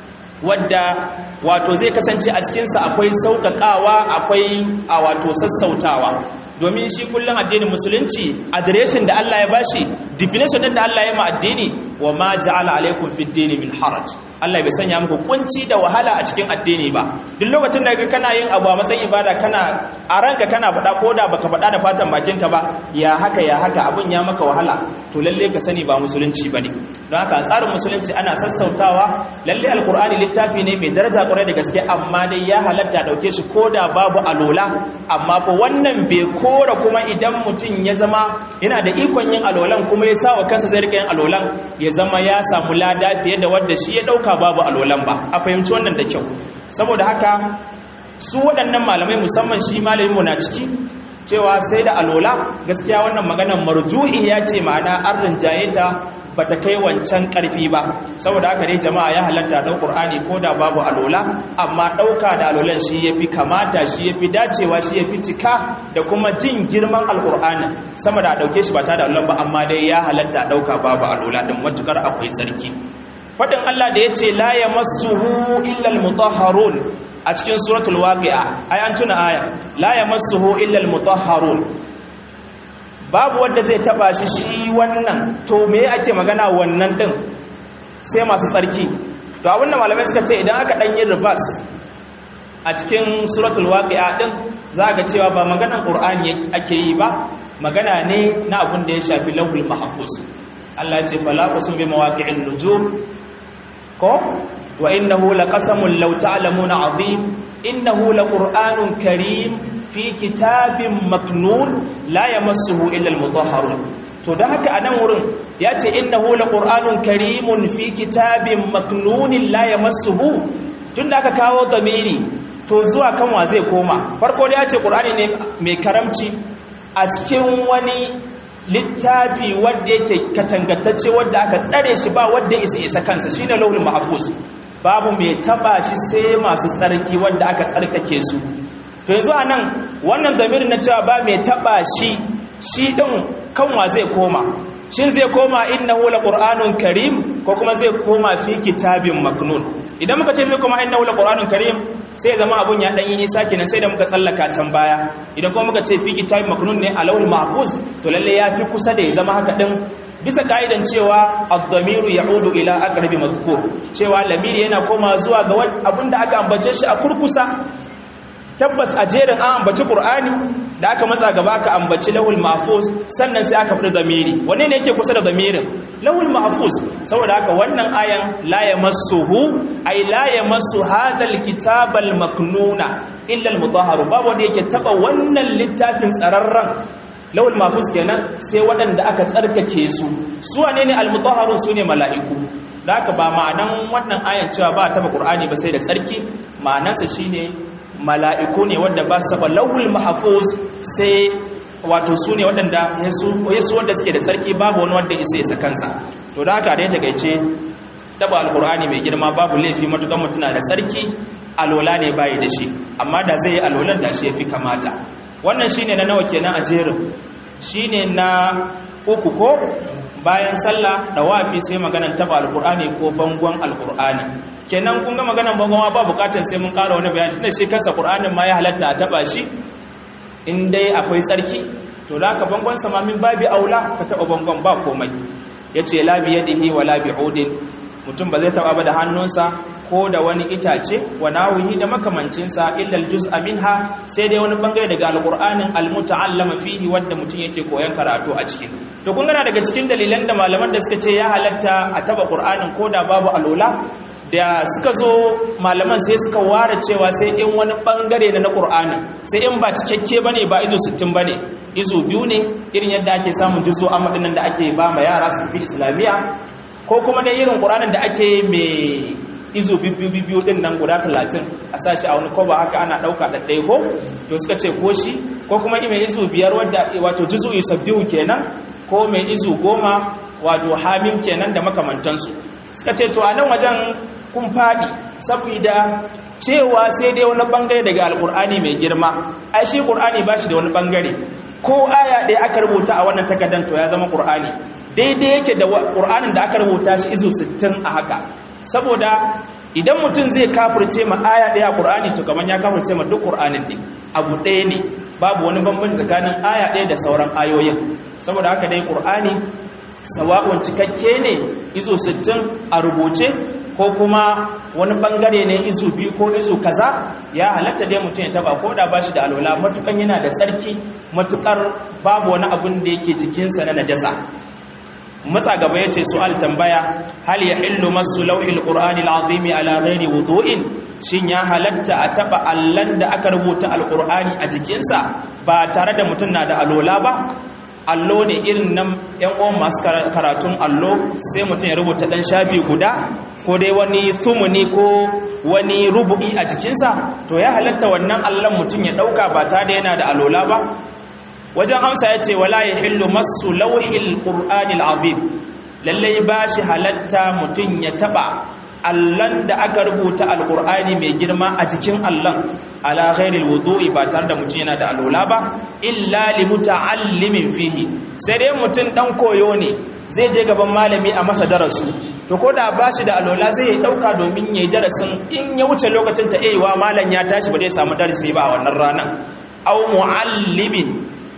wadda wato zai kasance a cikinsa akwai sauƙaƙawa akwai a wato sassautawa domin shi kullum addinin musulunci adireshin da Allah ya bashi definition din da Allah ya ma addini wa ma ja'ala alaikum fid dini min haraj Allah bai sanya muku kunci da wahala a cikin addini ba duk lokacin da kana yin abu a matsayin ibada kana a ranka kana faɗa ko da baka faɗa da fatan bakinka ba ya haka ya haka abin ya maka wahala to lalle ka sani ba musulunci bane don haka tsarin musulunci ana sassautawa lalle alqur'ani littafi ne mai daraja kwarai da gaske amma dai ya halatta dauke shi ko da babu alola amma fa wannan bai kora kuma idan mutum ya zama yana da ikon yin alolan kuma ya sa wa kansa zai rika yin alolan ya zama ya samu lada fiye da wanda shi ya dauka babu alolan ba a fahimci wannan da kyau saboda haka su waɗannan malamai musamman shi malamin mu na ciki cewa sai da alola gaskiya wannan maganar marju'i ya ce ma'ana an rinjaye ta bata kai wancan karfi ba saboda haka dai jama'a ya halatta da Qur'ani ko da babu alola amma dauka da alolan shi yafi kamata shi yafi dacewa shi yafi cika da kuma jin girman alqur'ani sama da dauke shi ba ta da alolan ba amma dai ya halatta dauka babu alola din matukar akwai sarki fadin Allah da yace la yamassuhu illa almutahharun a cikin suratul waqi'a ai an tuna aya la yamassuhu illa almutahharun babu wanda zai taba shi shi wannan to me ake magana wannan din sai masu tsarki to abinda malamai suka ce idan aka dan yi reverse a cikin suratul waqi'a din za ga cewa ba maganan qur'ani ake yi ba magana ne na abin da ya shafi lauhul mahfuz Allah ya ce fala qasum bi mawaqi'in nujum ko wa innahu laqasamun law ta'lamuna azim innahu laqur'anun karim fi kitabin maknun la yamassuhu illa almutahharun to da haka anan wurin yace innahu laqur'anun karimun fi kitabin maknunin la yamassuhu tunda aka kawo damiri to zuwa kan wa zai koma farko da yace qur'ani ne mai karamci a cikin wani littafi wanda yake katangantacce wanda aka tsare shi ba wanda isa isa kansa shine lauhul mahfuz babu mai taba shi sai masu tsarki wanda aka tsarkake su to yanzu a nan wannan damirin na cewa ba mai taba shi shi ɗin kanwa zai koma shin zai koma innahu laqur'anun karim ko kuma zai koma fi kitabin maknun idan muka ce zai kuma innahu laqur'anun karim sai zama abun ya dan yi nisa kenan sai da muka tsallaka can baya idan kuma muka ce fi kitab maknun ne alawul mahfuz to lalle ya fi kusa da ya zama haka din bisa ka'idan cewa ad-damiru ya'udu ila aqrabi madhkur cewa lamiri yana koma zuwa ga abinda aka ambace shi a kurkusa tabbas a jerin an ambaci qur'ani da aka matsa gaba aka ambaci lahul mahfuz sannan sai aka fada zamiri wanne ne yake kusa da zamirin lahul mahfuz saboda haka wannan ayan la yamassuhu ay la yamassu hadal kitabal maknuna illa al mutahharu babu wanda yake taba wannan littafin tsararran lawul mafus kenan sai waɗanda aka tsarkake su su wane ne almutahharun su ne mala'iku da haka ba ma'anan wannan ayan cewa ba taba qur'ani ba sai da tsarki ma'anarsa shine mala'iku ne wanda ba su lawul mahfuz sai wato su ne waɗanda yasu wanda suke da tsarki babu wani wanda isa isa kansa to da haka dai takeice taba alqur'ani mai girma babu laifi matukan mutuna da tsarki alwala ne bai da shi amma da zai yi alwalan da shi yafi kamata wannan shine na nawa kenan a jerin shine na uku ko bayan sallah da wafi sai maganan taba alqur'ani ko bangon alqur'ani kenan kun ga maganan bangon ba bukatar sai mun ƙara wani bayani tunda shi kansa qur'anin ma ya halatta a taba shi in dai akwai tsarki to da ka bangon sama min babi aula ka taba bangon ba komai yace la bi yadihi wala bi udin mutum ba zai taba ba da hannunsa ko da wani itace wa nawihi da makamancinsa illa aljuz'a minha sai dai wani bangare daga alqur'anin almutaallama fihi wanda mutum yake koyan karatu a cikin to kun gana daga cikin dalilan da malaman da suka ce ya halatta a taba qur'anin ko da babu alola da suka zo malaman sai suka ware cewa sai in wani bangare na na qur'ani sai in ba cikakke bane ba izo 60 bane izo biyu ne irin yadda ake samun juzo amma dinnan da ake ba ma yara su fi islamiya ko kuma dai irin qur'anin da ake mai izo biyu biyu din nan guda talatin a sashi a wani koba haka ana ɗauka ɗaɗɗaya ko to suka ce ko shi ko kuma mai izo biyar wadda wato jizu yusabbihu kenan ko mai izo goma wato hamim kenan da makamantansu suka ce to a nan wajen kun faɗi saboda cewa sai dai wani bangare daga alƙur'ani mai girma ai shi ƙur'ani ba shi da wani bangare ko aya ɗaya aka rubuta a wannan takardar to ya zama ƙur'ani daidai yake da ƙur'anin da aka rubuta shi izo 60 a haka saboda idan mutum zai kafirce ma aya ɗaya ƙur'ani to kamar ya kafirce ma duk ƙur'anin ne abu ɗaya ne babu wani bambanci tsakanin aya ɗaya da sauran ayoyin saboda haka dai ƙur'ani sawa'un cikakke ne izo 60 a rubuce ko kuma wani bangare ne izu biyu ko izu kaza ya halatta dai mutum ya taba ko da bashi da alwala matukan yana da tsarki matukar babu wani abun da yake jikinsa na najasa matsa gaba ya ce su'al tambaya hal ya hillu masu lauhil ƙur'ani al'azimi ala ghairi wudu'in shin ya halatta a taɓa allan da aka rubuta alƙur'ani a jikinsa ba tare da mutum na da alola ba allo ne irin nan yan uwan masu karatun allo sai mutum ya rubuta ɗan shafi guda ko dai wani thumuni ko wani rubu'i a jikinsa to ya halatta wannan allon mutum ya ɗauka ba tare da yana da alola ba wajen amsa ya ce wala ya hillu masu lauhil ƙur'anil azim lallai ba shi halatta mutum ya taɓa allon da aka rubuta alƙur'ani mai girma a jikin allon ala ghairil wudu'i ba tare da mutum yana da alola ba illa li muta'allimin fihi sai dai mutum dan koyo ne zai je gaban malami a masa darasu to ko da ba shi da alola zai ya dauka domin yayi darasin in ya wuce lokacin ta eiwa malam ya tashi ba zai samu darasi ba a wannan ranar aw muallimin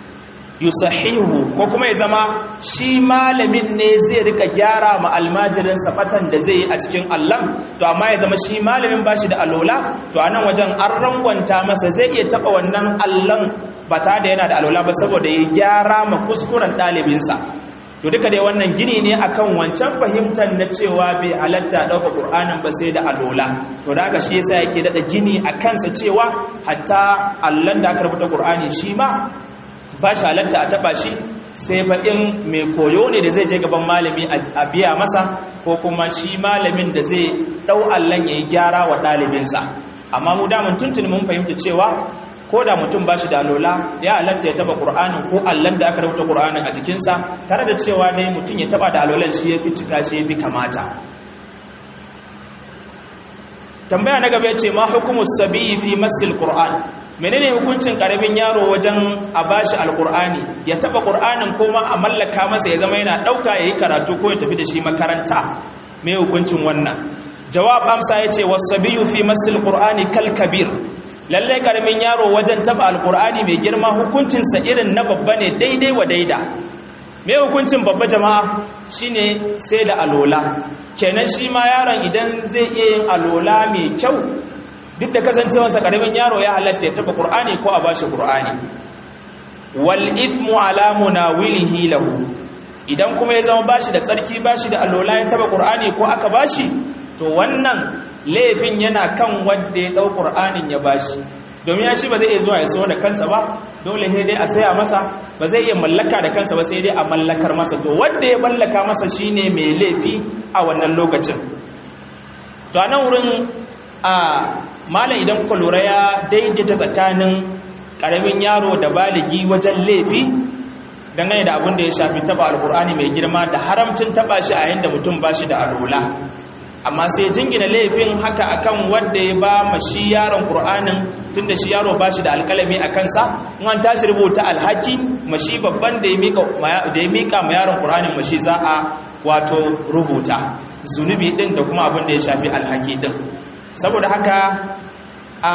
yusahihu ko kuma ya zama shi malamin ne zai rika gyara ma almajirin safatan da zai yi a cikin Allah to amma ya zama shi malamin bashi da alola to a nan wajen an rangwanta masa zai iya taba wannan allon ba ta da yana da alola ba saboda ya gyara ma kuskuren ɗalibinsa to duka dai wannan gini ne akan wancan fahimtar na cewa bai halatta ɗauka ƙur'anin ba sai da alola to da haka shi yasa yake daɗa gini a kansa cewa hatta allon da aka rubuta ƙur'ani shi ma ba shi halatta a taba shi sai faɗin mai koyo ne da zai je gaban malami a biya masa ko kuma shi malamin da zai ɗau allon ya yi gyara wa ɗalibinsa amma mu damun tuntuni mun fahimta cewa ko da mutum ba shi da alola ya halatta ya taba ƙur'anin ko allon da aka rubuta ƙur'anin a jikinsa tare da cewa dai mutum ya taba da alolan shi ya fi cika shi ya fi kamata tambaya na gaba ya ce ma hukumus sabi fi masil qur'an menene hukuncin karamin yaro wajen a bashi alkur'ani ya taba qur'anin ko ma a mallaka masa ya zama yana dauka yayi karatu ko ya tafi da shi makaranta me hukuncin wannan jawab amsa yace wasabiyu fi masil qur'ani kal kabir lalle karamin yaro wajen taba alqur'ani mai girma hukuncin sa irin na babba ne daidai wa daida me hukuncin babba jama'a shine sai da alola kenan shi ma yaron idan zai iya yin alola mai kyau duk da kasancewarsa karamin yaro ya halatta ya taba qur'ani ko a bashi qur'ani wal ithmu ala munawilihi lahu idan kuma ya zama bashi da tsarki bashi da alola ya taba qur'ani ko aka bashi to wannan laifin yana kan wanda ya dau qur'anin ya bashi domin ya shi ba zai iya zuwa ya so da kansa ba dole sai dai a saya masa ba zai iya mallaka da kansa ba sai dai a mallakar masa to wanda ya mallaka masa shine mai laifi a wannan lokacin to a nan wurin a malam idan kuka lura ya daidaita tsakanin karamin yaro da baligi wajen laifi dangane da abin da ya shafi taba alkur'ani mai girma da haramcin taba shi a yadda mutum ba shi da alola amma sai jingina laifin haka akan wanda ya ba ma shi yaron qur'anin tunda shi yaro ba shi da alkalami a kansa in an tashi rubuta alhaki mashi babban da ya mika da ya mika ma yaron qur'anin mashi za a wato rubuta zunubi din da kuma abin da ya shafi alhaki din saboda haka a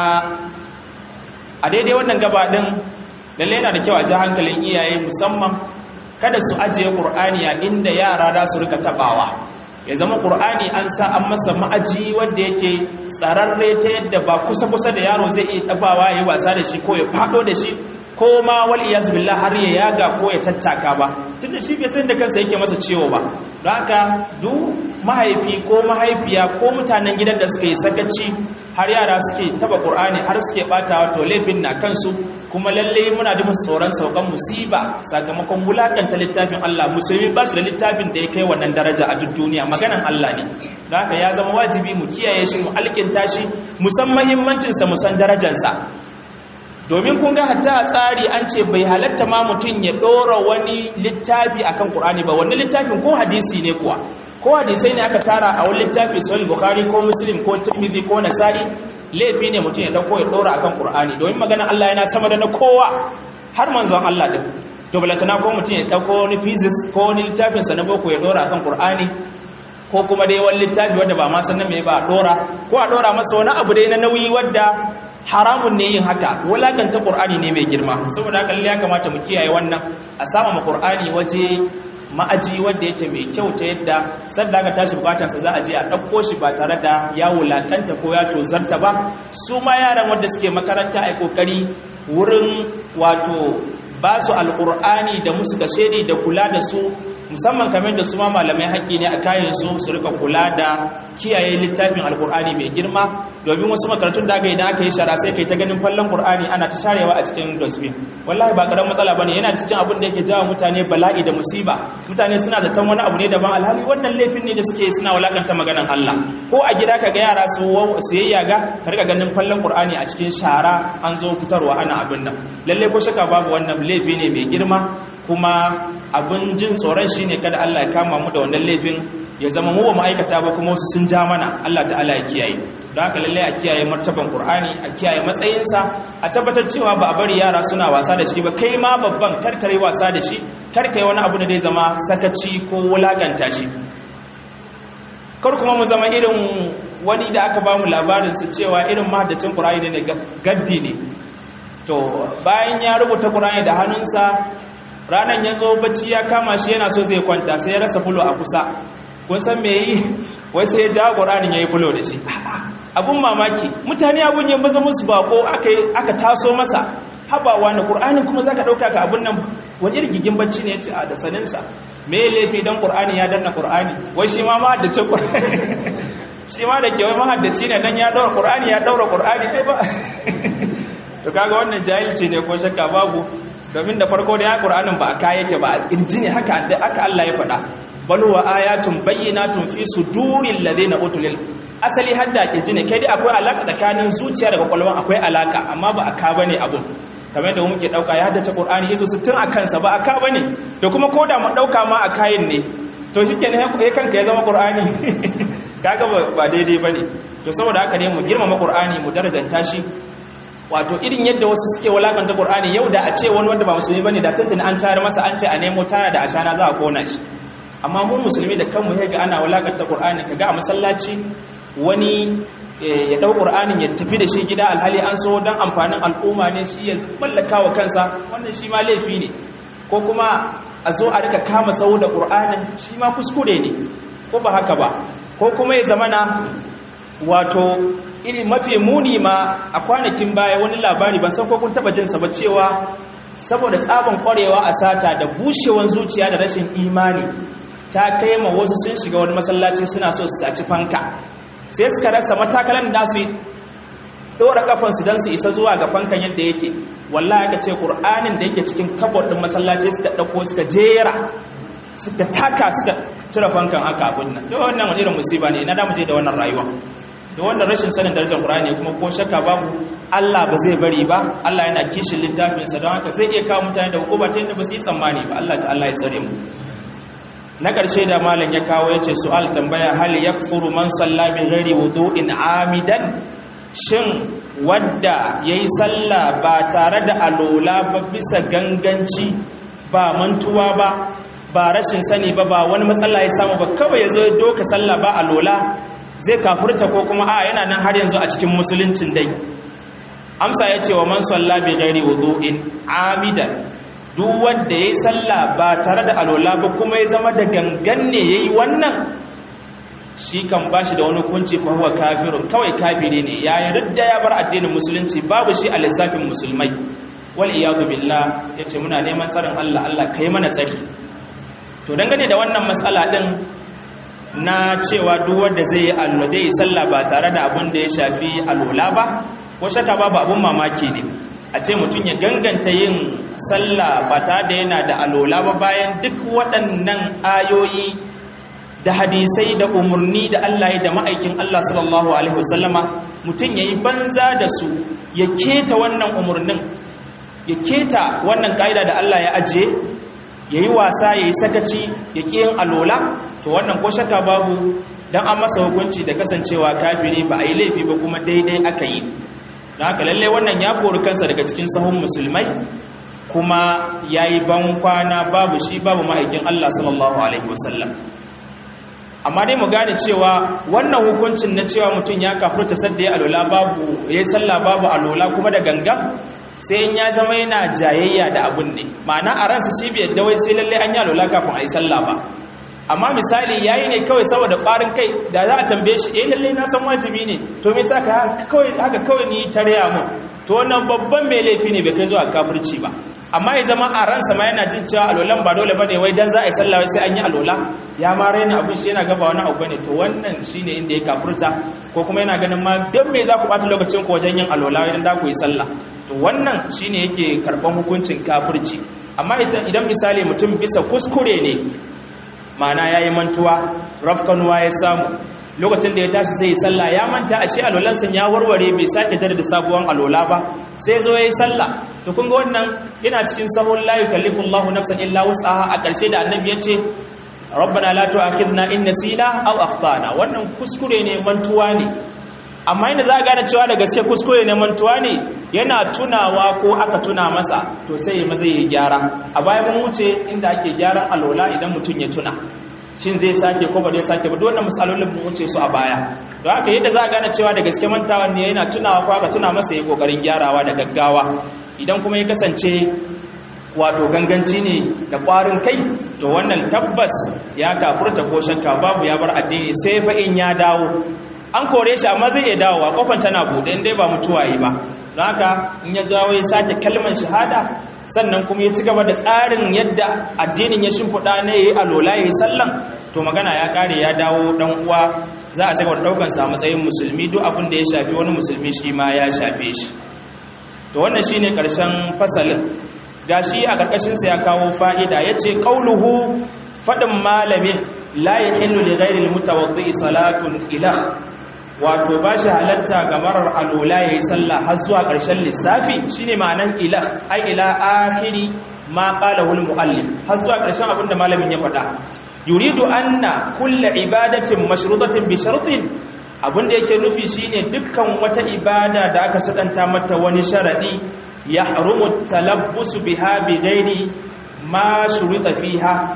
a daidai wannan gaba din lalle yana da kyau a ji hankalin iyaye musamman kada su ajiye qur'ani a inda yara za su rika tabawa ya zama ƙur'ani an sa an masa ma'aji wanda yake tsararre ta yadda ba kusa-kusa da yaro zai iya ɗabawa ya yi wasa da shi ko ya faɗo da shi ko ma wal iyaz billah har ya yaga ko ya tattaka ba tun da shi bai san da kansa yake masa ciwo ba don haka duk mahaifi ko mahaifiya ko mutanen gidan da suka yi sakaci har yara suke taba ƙur'ani har suke ɓatawa to laifin na kansu kuma lalle muna da musu tsoron saukan musiba sakamakon wulakanta littafin Allah musulmi ba shi da littafin da ya kai wannan daraja a duk duniya maganan Allah ne da haka ya zama wajibi mu kiyaye shi mu alkinta shi mu san muhimmancinsa mu san darajarsa domin kun ga hatta a tsari an ce bai halatta ma mutum ya ɗora wani littafi akan Qur'ani ba wani littafin ko hadisi ne kuwa ko hadisai ne aka tara a wani littafi sahih bukhari ko muslim ko tirmidhi ko nasa'i laifi ne mutum ya dauko ya dora akan qur'ani domin magana Allah yana sama da na kowa har manzon Allah din to balatana ko mutum ya dauko wani physics ko wani littafin sa na boko ya dora akan qur'ani ko kuma dai wani littafi wanda ba ma san me ba a dora ko a dora masa wani abu dai na nauyi wanda haramun ne yin haka wulakanta qur'ani ne mai girma saboda haka ya kamata mu kiyaye wannan a sama ma qur'ani waje ma'aji wanda yake mai kyau ta yadda sadda aka tashi bukatarsa za a je a ɗauko shi ba tare da ya wulatanta ko ya tozarta ba su ma yaran wanda suke makaranta a kokari wurin wato ba su alƙur'ani da musu kashedi da kula da su musamman kamar da su ma malamai haƙƙi ne a kayan su su rika kula da kiyaye littafin alƙur'ani mai girma domin wasu makarantun da aka yi da aka yi shara sai kai ta ganin fallon ƙur'ani ana ta sharewa a cikin dosbin wallahi ba ƙaramin matsala bane yana cikin abin da yake jawo mutane bala'i da musiba mutane suna zaton wani abu ne daban alhali wannan laifin ne da suke suna walakanta maganan Allah ko a gida ka ga yara su su yayyaga ka rika ganin fallon ƙur'ani a cikin shara an zo fitarwa ana abin nan lalle ko shaka babu wannan laifi ne mai girma kuma abin jin tsoron shine kada Allah ya kama mu da wannan laifin ya zama mu ba mu aikata ba kuma wasu sun ja mana Allah ta'ala ya kiyaye don haka lalle a kiyaye martaban Qur'ani a kiyaye matsayinsa a tabbatar cewa ba a bari yara suna wasa da shi ba kai ma babban karkare wasa da shi karkai wani abu da zai zama sakaci ko wulaganta shi kar kuma mu zama irin wani da aka ba mu labarin su cewa irin mahaddacin Qur'ani ne gaddi ne to bayan ya rubuta Qur'ani da hannunsa ranan ya zo bacci ya kama shi yana so zai kwanta sai ya rasa fulo a kusa kun san me yi wai sai ya jawo ƙuranin ya yi fulo da shi abun mamaki mutane abun ya maza musu bako aka taso masa habawa na ƙuranin kuma za ka ɗauka ka abun nan wani rigigin bacci ne ya ce a da saninsa me ya laifi don ƙur'ani ya danna ƙur'ani wai shi ma mahaddace ƙur'ani shi ma da ke wai mahaddaci ne dan ya ɗaura ƙur'ani ya ɗaura ƙur'ani ɗai ba to kaga wannan jahilci ne ko shakka babu domin da farko da ya ƙur'anin ba a kaya yake ba a ƙirji ne haka Allah ya faɗa bal wa ayatun bayyinatun fi suduril ladina utul asali hadda ƙirji ne kai dai akwai alaka tsakanin zuciya da kwakwalwa akwai alaka amma ba a ka bane abun kamar da muke dauka ya haddace Qur'ani yazo 60 a kansa ba a ka bane to kuma koda mu dauka ma a kayin ne to shikenan ya kanka ya zama Qur'ani kaga ba daidai bane to saboda haka ne mu girmama Qur'ani mu darajanta shi wato irin yadda wasu suke walakanta Qur'ani yau da a ce wani wanda ba musulmi bane da tantance an tayar masa an ce a nemo tana da ashana za a kona shi amma mu musulmi da kanmu ya ga ana walakanta Qur'ani kaga a masallaci wani ya ɗau ƙur'anin ya tafi da shi gida alhali an so don amfanin al'umma ne shi ya mallaka wa kansa wannan shi ma laifi ne ko kuma a zo a rika kama sau da ƙur'anin shi ma kuskure ne ko ba haka ba ko kuma ya zamana wato iri mafi muni ma a kwanakin baya wani labari ban san ko kun taba jinsa ba cewa saboda tsaban kwarewa a sata da bushewan zuciya da rashin imani ta kai ma wasu sun shiga wani masallaci suna so su saci fanka sai suka rasa matakalan da su dora kafansu don su isa zuwa ga fankan yadda yake wallahi aka ce qur'anin da yake cikin kabod din masallaci suka dauko suka jera suka taka suka cire fankan haka abin nan da wannan wani irin musiba ne ina da mu je da wannan rayuwa da wannan rashin sanin darajar Qur'ani kuma ko shakka babu Allah ba zai bari ba Allah yana kishin littafinsa don haka zai iya kawo mutane da hukuma ta yadda ba su yi tsammani ba Allah ta'ala ya tsare mu na ƙarshe da malam ya kawo ya ce su'al tambaya hal yakfuru man salla bi ghairi wudu'in amidan shin wadda yayi sallah ba tare da alola ba bisa ganganci ba mantuwa ba ba rashin sani ba ba wani matsala ya samu ba kawai ya zo ya doka sallah ba alola zai kafurta ko kuma a yana nan har yanzu a cikin musuluncin dai amsa ya ce wa man salla bi ghairi wudu'in amidan duk wanda yayi sallah ba tare da alola ba kuma ya zama da gangan ne yayi wannan shi kan bashi da wani kunci fa huwa kafirun kawai kafiri ne ya yarda ya bar addinin musulunci babu shi a lissafin musulmai wal iyadu billah yace muna neman tsarin Allah Allah kai mana tsari to dangane da wannan matsala din na cewa duk wanda zai yi alwade yi sallah ba tare da abin da ya shafi alola ba ko shaka babu abin mamaki ne a ce mutum ya ganganta yin sallah ba tare da yana da alola ba bayan duk waɗannan ayoyi da hadisai da umarni da Allah ya da ma'aikin Allah sallallahu alaihi wasallama mutum ya yi banza da su ya keta wannan umarnin ya keta wannan ƙa'ida da Allah ya ajiye ya yi wasa ya yi sakaci ya ƙi yin alola to wannan ko shakka babu don an masa hukunci da kasancewa kafiri ba a yi laifi ba kuma daidai aka yi don haka lallai wannan ya kori kansa daga cikin sahun musulmai kuma ya yi ban kwana babu shi babu ma'aikin Allah sallallahu alaihi wasallam amma dai mu gane cewa wannan hukuncin na cewa mutum ya kafurta sadda ya alola babu ya yi sallah babu alola kuma da gangan sai in ya zama yana jayayya da abun ne ma'ana a ransa shi bai yadda wai sai lalle an yi alola kafin a yi sallah ba amma misali yayi ne kawai saboda ƙwarin kai da za a tambaye shi eh lalle na san wajibi ne to me yasa ka kawai haka kawai ni tarya mun to wannan babban mai laifi ne bai kai zuwa kafirci ba amma ya zama a ransa ma yana jin cewa alolan ba dole bane wai dan za a yi sallah wai sai an yi alola ya ma raina abin shi yana gaba wani abu bane to wannan shine inda ya kafirta ko kuma yana ganin ma dan me za ku bata lokacin ku wajen yin alola idan da ku yi sallah to wannan shine yake karban hukuncin kafirci amma idan misali mutum bisa kuskure ne ma'ana yayi mantuwa rafkanuwa ya samu lokacin da ya tashi zai yi sallah ya manta ashe alolansa ya warware bai sake jaddada sabuwan alola ba sai zo yayi sallah to kun ga wannan yana cikin sahun la yukallifu Allahu nafsan illa wus'aha a ƙarshe da annabi yace rabbana la tu'akhidna in nasina aw akhtana wannan kuskure ne mantuwa ne amma inda za a gane cewa da gaske kuskure ne mantuwa ne yana tunawa ko aka tuna masa to sai ya maza ya gyara a baya mun wuce inda ake gyaran alola idan mutum ya tuna shin zai sake ko ba zai sake ba duk wannan misalolin mun wuce su a baya don haka yadda za a gane cewa da gaske mantawa ne yana tunawa ko aka tuna masa ya kokarin gyarawa da gaggawa idan kuma ya kasance wato ganganci ne da ƙwarin kai to wannan tabbas ya kafurta ko shakka babu ya bar addini sai fa in ya dawo an kore shi amma zai iya dawowa kofan tana buɗe in dai ba mutuwa yi ba don haka in ya dawo ya sake kalmar shahada sannan kuma ya ci gaba da tsarin yadda addinin ya shimfiɗa na ya yi alola ya yi sallan to magana ya ƙare ya dawo ɗan uwa za a cigaba da ɗaukansa a matsayin musulmi duk abin da ya shafi wani musulmi shi ma ya shafe shi to wannan shi ne ƙarshen fasalin ga shi a ƙarƙashinsa ya kawo fa'ida ya ce ƙauluhu faɗin malamin la ya hillu da gairil mutawaddi salatun ilah wato ba shi halatta ga marar alola ya yi sallah har zuwa ƙarshen lissafi shi ne ma'anan ilah ai ila ahiri ma ƙala wul mu'allim har zuwa ƙarshen abinda malamin ya faɗa yuridu anna kulla ibadatin mashrutatin bi shartin abinda yake nufi shine dukkan wata ibada da aka sadanta mata wani sharadi ya harumu talabbusu biha bi ghairi ma shurita fiha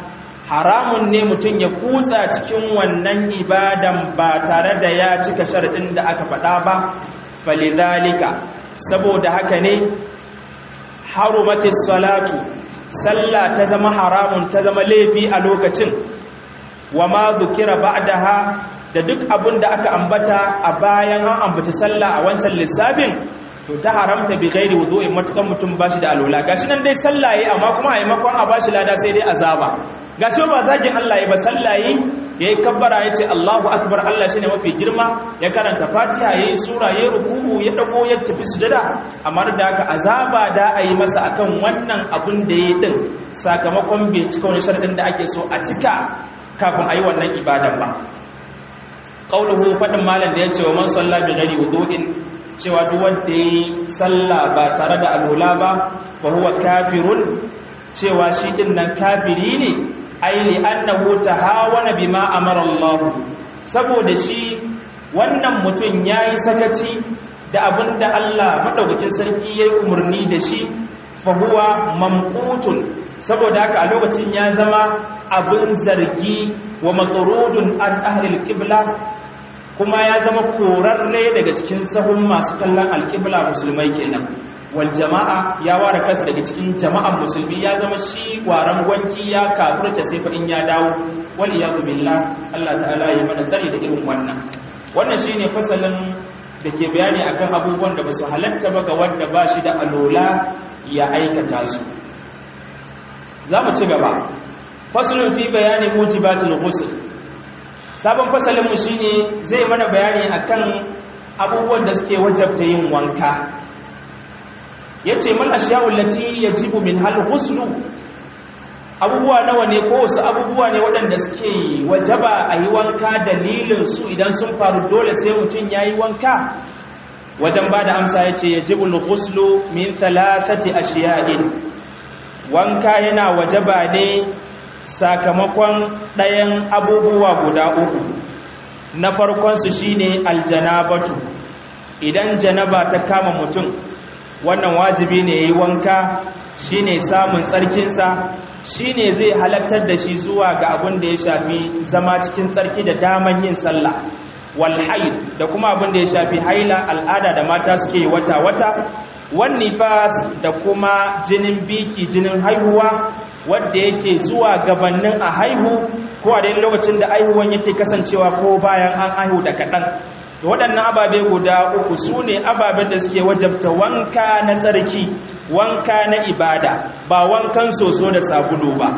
haramun ne mutum ya kutsa cikin wannan ibadan ba tare da ya cika sharadin da aka faɗa ba falidhalika saboda haka ne harumatis salatu sallah ta zama haramun ta zama laifi a lokacin wa ma dhukira ba'daha da duk abin da aka ambata a bayan an ambaci sallah a wancan lissafin to ta haramta bi ghairi wudu'in matukan mutum bashi da alwala gashi nan dai sallah yayi amma kuma a maimakon a bashi lada sai dai azaba gashi ba zagin Allah yayi ba sallah yayi yayi kabbara yace Allahu akbar Allah shine mafi girma ya karanta Fatiha yayi sura yayi ruku'u ya dago ya tafi sujada amma da haka azaba da ayi masa akan wannan abun da yayi din sakamakon bai cika wani sharadin da ake so a cika kafin ayi wannan ibadan ba qauluhu fadin malam da yace wa man salla bi ghairi wudu'in cewa duk wanda yi sallah ba tare da alwala ba fa huwa kafirun cewa shi din nan kafiri ne ai li annahu tahawana bima amara Allah saboda shi wannan mutum yayi sakaci da abinda Allah madaukakin sarki yayi umarni da shi fa huwa mamqutun saboda haka a lokacin ya zama abin zargi wa matrudun an ahli al-qibla kuma ya zama korarre daga cikin sahun masu kallon alƙibla musulmai kenan wal jama'a ya ware kansa daga cikin jama'an musulmi ya zama shi waran gwanki ya kafurta sai faɗin ya dawo wal iyadu billah Allah ta'ala ya mana tsari da irin wannan wannan shine fasalin da ke bayani akan abubuwan da basu halatta ba ga wanda ba shi da alola ya aikata su za mu ci gaba fasalin fi bayani mujibatul ghusl sabon fasalinmu shi ne zai mana bayani akan abubuwan da suke wajabta yin wanka ya ce mal ashiyawun lati ya jibu min hal huslu abubuwa nawa ne ko wasu abubuwa ne waɗanda suke wajaba a yi wanka dalilin su idan sun faru dole sai mutum ya yi wanka wajen ba da amsa ya ce ya jibu huslu min thalathati ashiya'in wanka yana wajaba ne sakamakon ɗayan abubuwa guda uku na farkonsu shine aljanabatu idan janaba ta kama mutum wannan wajibi ne ya yi wanka shine samun tsarkinsa shine zai halattar da shi zuwa ga abin da ya shafi zama cikin tsarki da daman yin sallah walhaid da kuma abin da ya shafi haila al'ada da mata suke wata-wata wan nifas da kuma jinin biki jinin haihuwa wadda yake zuwa gabanin a haihu ko a daidai lokacin da haihuwan yake kasancewa ko bayan an haihu da kaɗan waɗannan ababe guda uku su ne ababen da suke wajabta wanka na tsarki wanka na ibada ba wankan soso da sabulu ba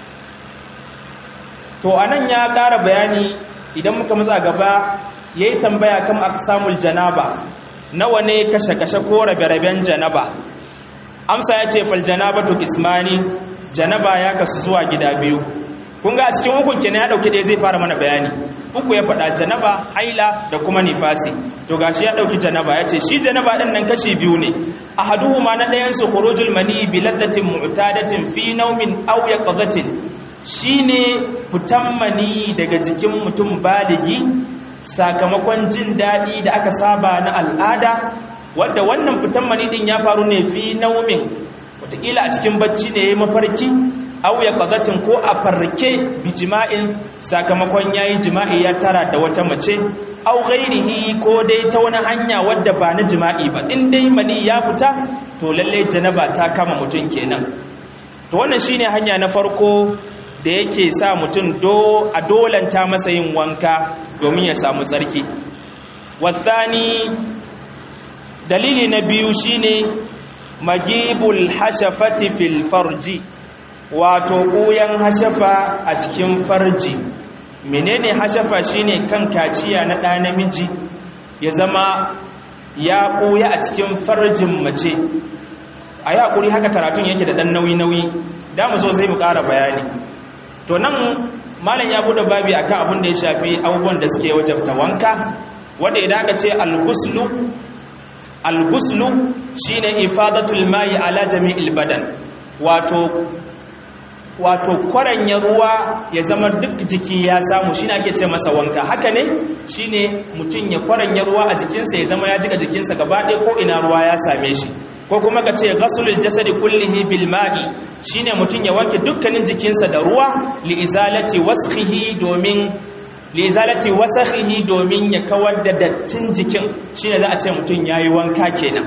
to anan ya ƙara bayani idan muka matsa gaba ya yi tambaya kan aksamul janaba nawa ne kashe-kashe ko rabe-raben janaba amsa ya ce fal janabatu ismani janaba ya kasu zuwa gida biyu kun ga a cikin hukun kenan ya dauki ɗaya zai fara mana bayani uku ya faɗa janaba haila da kuma nifasi to gashi ya dauki janaba ya ce shi janaba ɗin nan kashi biyu ne ahaduhuma na ɗayan su khurujul mani bi laddatin mu'tadatin fi nawmin aw yaqzatin shine fitan mani daga jikin mutum baligi sakamakon jin daɗi da aka saba na al'ada wadda wannan fitan mani din ya faru ne fi naumin wataƙila a cikin bacci ne ya mafarki au ya ƙazatin ko a farke bi jima'in sakamakon ya yi jima'i ya tara da wata mace au gairihi ko dai ta wani hanya wadda ba na jima'i ba in dai mani ya fita to lalle janaba ta kama mutum kenan to wannan shine hanya na farko da yake sa mutum do a dolanta masa yin wanka domin ya samu tsarki wasani dalili na biyu shine magibul hashafati fil farji wato ƙuyan hashafa a cikin farji menene hashafa shine kan kaciya na ɗa namiji ya zama ya ɓuya a cikin farjin mace a yi haƙuri haka karatun yake da ɗan nauyi-nauyi da mu so sai mu ƙara bayani to nan malam ya bude babi akan abin da ya shafi abubuwan da suke wajabta wanka wanda idan aka ce al-ghuslu al-ghuslu shine ifadatul ma'i ala jami'il badan wato wato kwaranya ruwa ya zama duk jiki ya samu shine ake ce masa wanka haka ne shine mutum ya kwaranya ruwa a jikinsa ya zama ya jika jikinsa gaba ɗaya ko ina ruwa ya same shi ko kuma ka ce ghasulul jasadi kullihi bil ma'i shine mutun ya wanke dukkanin jikinsa da ruwa li izalati wasfihi domin li izalati wasakhihi domin ya kawar da dattin jikin shine za a ce mutun yayi wanka kenan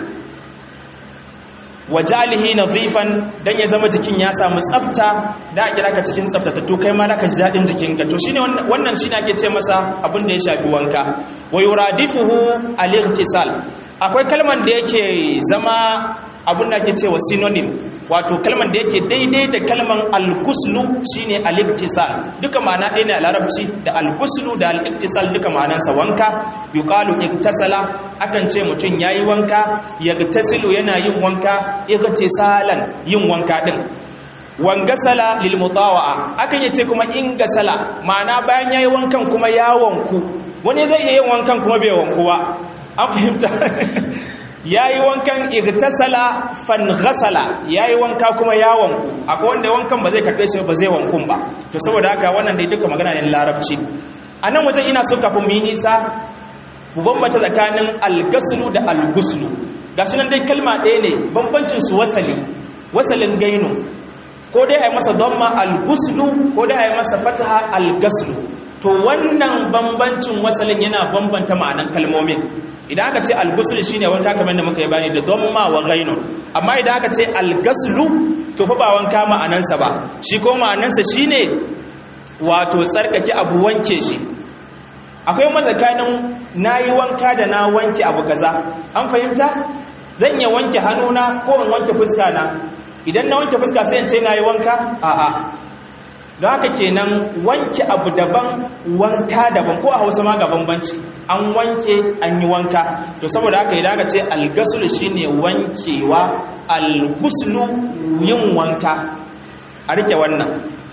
wajalihi nadhifan dan ya zama jikin ya samu tsafta da a kira ka cikin tsaftatattu kai ma da ka ji dadin jikin ka to shine wannan shine ake ce masa abin da ya shafi wanka wa yuradifuhu al-ightisal akwai kalman da yake zama abin da ake cewa synonym wato kalman da yake daidai da kalman al-ghuslu shine al-ightisal duka ma'ana ɗaya ne a larabci da al-ghuslu da al-ightisal duka ma'anansa wanka yuqalu igtasala akan ce mutum yayi wanka yagtasilu yana yin wanka igtisalan yin wanka din wangasala lil mutawa'a akan yace kuma ingasala ma'ana bayan yayi wankan kuma ya wanku wani zai iya yin wankan kuma bai wanku ba an fahimta yayi wankan igtasala fanghasala yayi wanka kuma ya wanku akwai wanda wankan ba zai karbe shi ba zai wankun ba to saboda haka wannan dai duka magana ne larabci anan wajen ina so kafin mu yi nisa mu bambanta tsakanin algaslu da alguslu gashi nan dai kalma ɗaya ne bambancin su wasali wasalin gainu ko dai a yi masa dhamma alguslu ko dai a yi masa fataha algaslu to wannan bambancin wasalin yana bambanta ma'anan kalmomin idan aka ce algusul shine wanka kamar da muka yi bani da dhamma wa ghainun amma idan aka ce algaslu to fa ba wanka ma'anansa ba shi ko ma'anansa shine wato tsarkake abu wanke shi akwai matsakanin nayi wanka da na wanke abu kaza an fahimta zan iya wanke hannuna ko in wanke fuska na idan na wanke fuska sai in ce nayi wanka a'a don haka kenan wanke abu daban wanka daban ko a hausa ma ga bambanci an wanke an yi wanka to saboda haka idan aka ce algasulu shine wankewa alguslu yin wanka a rike wannan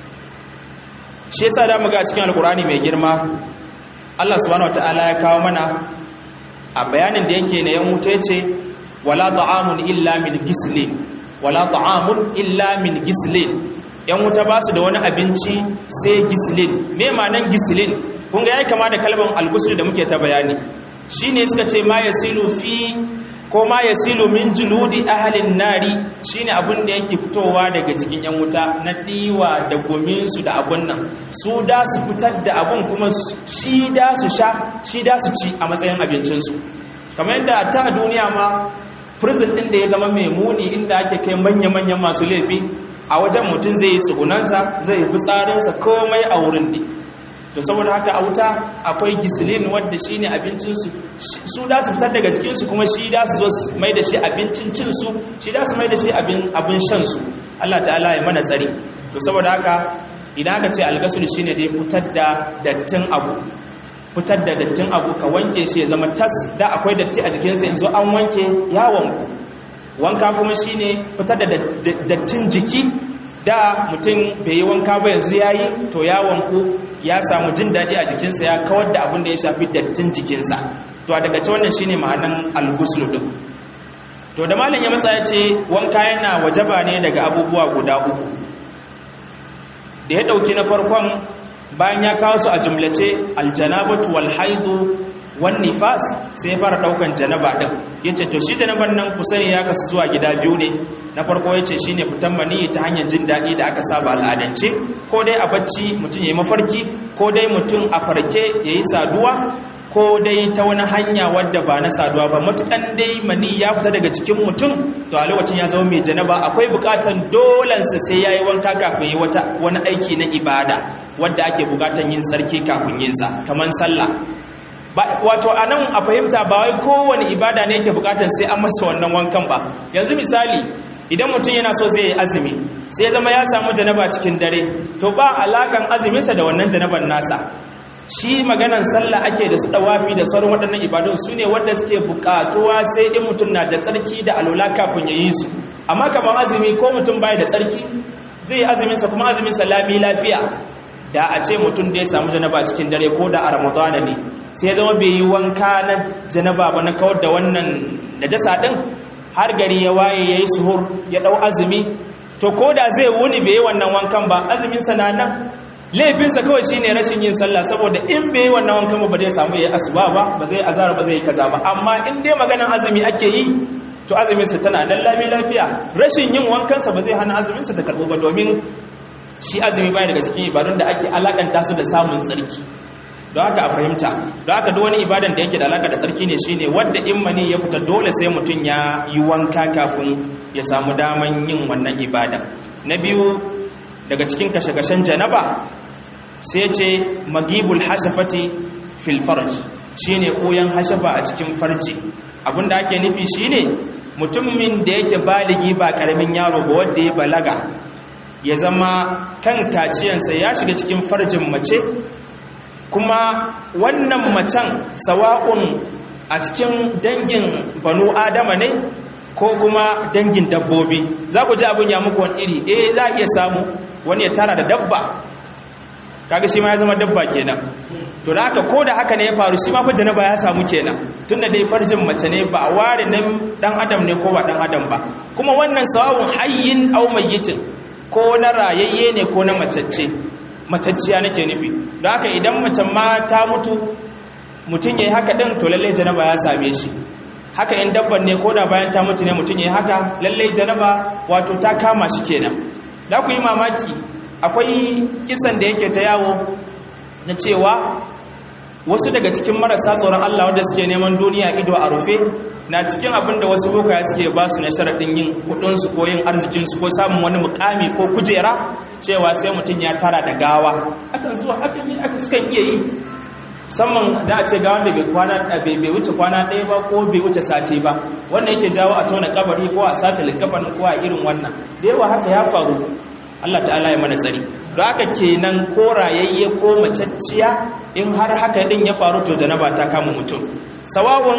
shi yasa da muga cikin alkurani mai girma Allah subhanahu wataala ya kawo mana a bayanin da yake na yan wuta yace wala ta'amun illa min gislin wala ta'amun illa min gislin yan wuta ba su da wani abinci sai gislin me ma'anan gislin kun ga yayi kama da kalmar al da muke ta bayani shine suka ce ma yasilu fi ko ma yasilu min juludi ahlin nari shine abun da yake fitowa daga cikin yan wuta na diwa da gomin su da abun nan su da su fitar da abun kuma shi da su sha shi da su ci a matsayin abincin su kamar yadda ta duniya ma prison din da ya zama mai muni inda ake kai manya-manyan masu laifi a wajen mutum zai yi tsugunansa zai yi fitsarinsa komai a wurin ne to saboda haka a wuta akwai gisilin wadda shi ne abincinsu su da su fitar daga jikinsu kuma shi da su zo mai da shi abincin cinsu shi da su mai da shi abin shansu Allah ta'ala ya mana tsari to saboda haka idan aka ce algasul shi ne dai fitar da dattin abu fitar da dattin abu ka wanke shi ya zama tas da akwai datti a jikinsa yanzu an wanke yawon wanka kuma shine fitar da dattin jiki da mutum bai yi wanka ba yanzu ya yi to ya wanku ya samu jin daɗi a jikinsa ya kawar da abin da ya shafi dattin jikinsa to a daga ce wannan shine ma'anan alguslu din to da malam ya matsa ya ce wanka yana wajaba ne daga abubuwa guda uku da ya ɗauki na farkon bayan ya kawo su a jumlace aljanabatu wal haidu wan nifas sai ya fara daukan janaba din yace to shi janaban nan ku sani ya kasu zuwa gida biyu ne na farko yace shine fitan mani ta hanyar jin dadi da aka saba al'adance ko dai a bacci mutum yayi mafarki ko dai mutum a farke yayi saduwa ko dai ta wani hanya wadda ba na saduwa ba matukan dai mani ya fita daga cikin mutum to a lokacin ya zama mai janaba akwai bukatan dolansa sai yayi wanka kafin yi wata wani aiki na ibada wadda ake bukatan yin sarki kafin yin sa kaman sallah wato a nan a fahimta ba wai kowane ibada ne yake bukatar sai an masa wannan wankan ba yanzu misali idan mutum yana so zai yi azumi sai ya zama ya samu janaba cikin dare to ba alakan azuminsa da wannan janaban nasa shi maganan sallah ake da su dawafi da sauran waɗannan ibadun su ne wanda suke bukatuwa sai in mutum na da tsarki da alola kafin ya yi su amma kamar azumi ko mutum baya da tsarki zai yi azuminsa kuma azuminsa lami lafiya da a ce mutum da ya samu janaba cikin dare ko da a ramadana ne sai ya zama bai yi wanka na janaba ba na kawar da wannan najasa din har gari ya waye ya yi suhur ya dau azumi to ko da zai wuni bai yi wannan wankan ba azuminsa na nan laifinsa kawai shine rashin yin sallah saboda in bai yi wannan wankan ba zai samu ya asuba ba ba zai azara ba zai yi kaza ba amma in dai maganan azumi ake yi to azuminsa tana nan lami lafiya rashin yin wankansa ba zai hana azuminsa ta karɓo ba domin shi azumi baya daga cikin ibadun da ake alakanta su da samun tsarki don haka a fahimta don haka duk wani ibadan da yake da alaka da tsarki ne shine wanda in mani ya fita dole sai mutum ya yi wanka kafin ya samu daman yin wannan ibada na biyu daga cikin kashe-kashen janaba sai ce magibul hashafati fil farj shine koyan hashafa a cikin farji abinda ake nufi shine mutumin da yake baligi ba karamin yaro ba wanda ya balaga ya zama kan kaciyansa ya shiga cikin farjin mace kuma wannan macen sawa'un a cikin dangin banu adama ne ko kuma dangin dabbobi za ku ji abin ya muku wani iri eh za a iya samu wani ya tara da dabba kaga shi ma ya zama dabba kenan to da haka ko da haka ne ya faru shi ma fa janaba ya samu kenan tunda dai farjin mace ne ba a ware nan dan adam ne ko ba dan adam ba kuma wannan sawa'un hayyin aw mayyitin ko na rayayye ne ko na macacce macacciya nake nufi don haka idan macen ma ta mutu mutum ya yi haka ɗin to lallai janaba ya same shi haka in dabban ne ko da bayan ta mutu ne mutum ya yi haka lallai janaba wato ta kama shi kenan da ku yi mamaki akwai kisan da yake ta yawo na cewa wasu daga cikin marasa tsoron Allah wanda suke neman duniya ido a rufe na cikin abin da wasu bokaya suke ba su na sharaɗin yin kudinsu ko yin arzikinsu ko samun wani mukami ko kujera cewa sai mutum ya tara da gawa akan zuwa akan yi aka sukan iya yi musamman da a ce gawan da bai kwana bai wuce kwana ɗaya ba ko bai wuce sati ba wannan yake jawo a tona kabari ko a sace likafanin ko a irin wannan da yawa haka ya faru Allah ta'ala ya mana tsari don haka kenan ko rayayye ko macacciya in har haka din ya faru to janaba ta kama mutum sawawun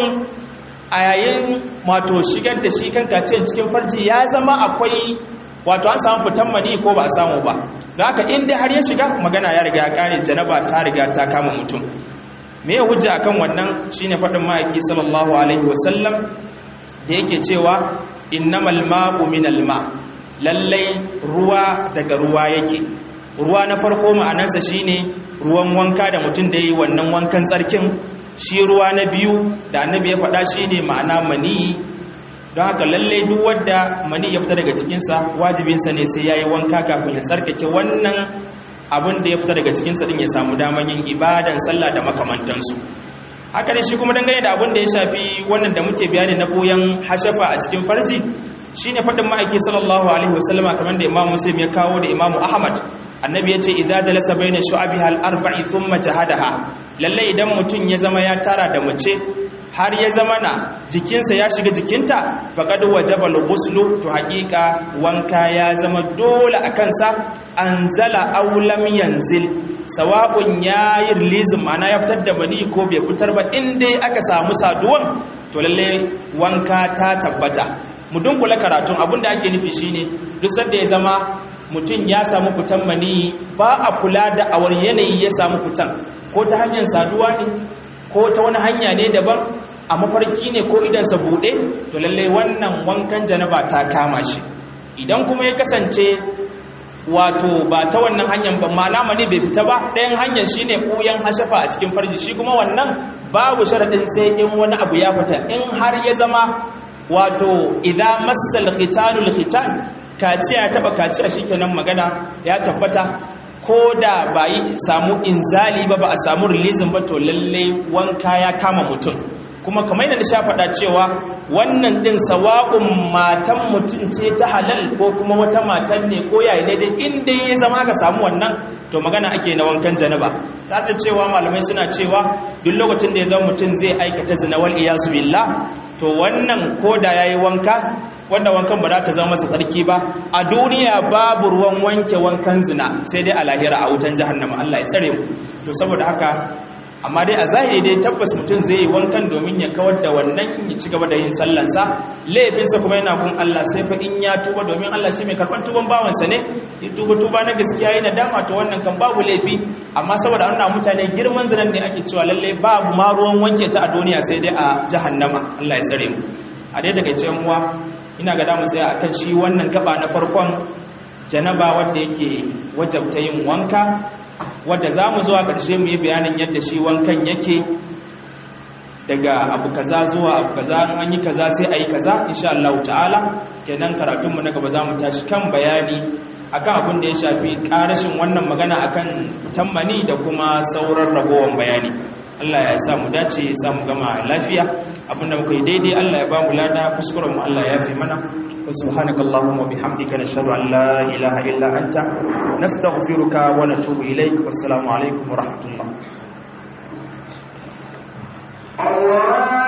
a yayin wato shigar da shi kan kace cikin farji ya zama akwai wato an samu fitan mani ko ba a samu ba don haka in dai har ya shiga magana ya riga ya kare janaba ta riga ta kama mutum me ya hujja akan wannan shine faɗin ma'aiki sallallahu alaihi wasallam da yake cewa innamal ma'u minal ma' lallai ruwa daga ruwa yake ruwa na farko ma'anarsa shine ruwan wanka da mutum da yi wannan wankan tsarkin shi ruwa na biyu da annabi ya faɗa shine ma'ana maniyi don haka lallai duk wadda mani ya fita daga cikinsa wajibinsa ne sai ya yi wanka kafin ya tsarkake wannan abin da ya fita daga cikinsa din ya samu daman yin ibadan sallah da makamantansu haka ne shi kuma dangane da abin da ya shafi wannan da muke bayani na koyan hashafa a cikin farji shine fadin ma'aiki sallallahu alaihi wasallama kamar da Imam Muslim ya kawo da Imam Ahmad annabi yace idza jalasa baina shu'abiha al-arba'i thumma jahadaha lalle idan mutun ya zama ya tara da mace har ya zama na jikinsa ya shiga jikinta faqad wajaba al-ghuslu to haqiqa wanka ya zama dole akan sa anzala aw lam yanzil sawa'un yayi release ma'ana ya fitar da bani ko bai fitar ba in dai aka samu saduwan to lalle wanka ta tabbata mu dunkula karatun abinda ake nufi shine duk sanda ya zama mutum ya samu fitan mani ba a kula da awar yanayi ya samu fitan ko ta hanyar saduwa ne ko ta wani hanya ne daban a mafarki ne ko idansa buɗe to lallai wannan wankan janaba ta kama shi idan kuma ya kasance wato ba ta wannan hanyar ba malama ne bai fita ba ɗayan hanyar shine ɓuyan hashafa a cikin farji shi kuma wannan babu sharaɗin sai in wani abu ya fita in har ya zama wato idan massal khitanul khitan kaciya taba kaciya shikenan magana ya tabbata ko da ba yi samu inzali ba ba a samu releasing ba to lalle wanka ya kama mutum kuma kamar yadda sha faɗa cewa wannan ɗin sawa'un matan mutum ce ta halal ko kuma wata matan ne ko yayi daidai inda ya zama ka samu wannan to magana ake na wankan janaba tare da cewa malamai suna cewa duk lokacin da ya zama mutum zai aikata zina wal iyasu billah to wannan ko da yayi wanka wanda wankan ba za ta zama masa tsarki ba a duniya babu ruwan wanke wankan zina sai dai a lahira a wutan jahannama Allah ya tsare mu to saboda haka amma dai a zahiri dai tabbas mutum zai yi wankan domin ya kawar da wannan ya ci gaba da yin sallansa laifinsa kuma yana kun Allah sai fa in ya tuba domin Allah shi mai karɓar tuban bawansa ne ya tuba tuba na gaskiya yana dama to wannan kan babu laifi amma saboda wannan mutane girman zinan ne ake cewa lalle babu ma ruwan wanke ta a duniya sai dai a jahannama Allah ya tsare mu a dai daga cikin uwa ina ga damu tsaya akan shi wannan gaba na farkon janaba wanda yake wajabta yin wanka wadda za mu zuwa ƙarshe mu yi bayanin yadda shi wankan yake daga abu kaza zuwa abu kaza an yi kaza sai a yi kaza insha Allah ta'ala kenan karatunmu na gaba za mu tashi kan bayani akan abin da ya shafi karashin wannan magana akan tammani da kuma sauran ragowar bayani Allah ya sa mu dace ya sa mu gama lafiya abinda muka yi daidai Allah ya ba mu lada kuskuren mu Allah ya fi mana wa subhanakallahumma wa bihamdika nashhadu an la ilaha illa anta nastaghfiruka wa natubu ilaik wassalamu alaikum wa rahmatullah Allah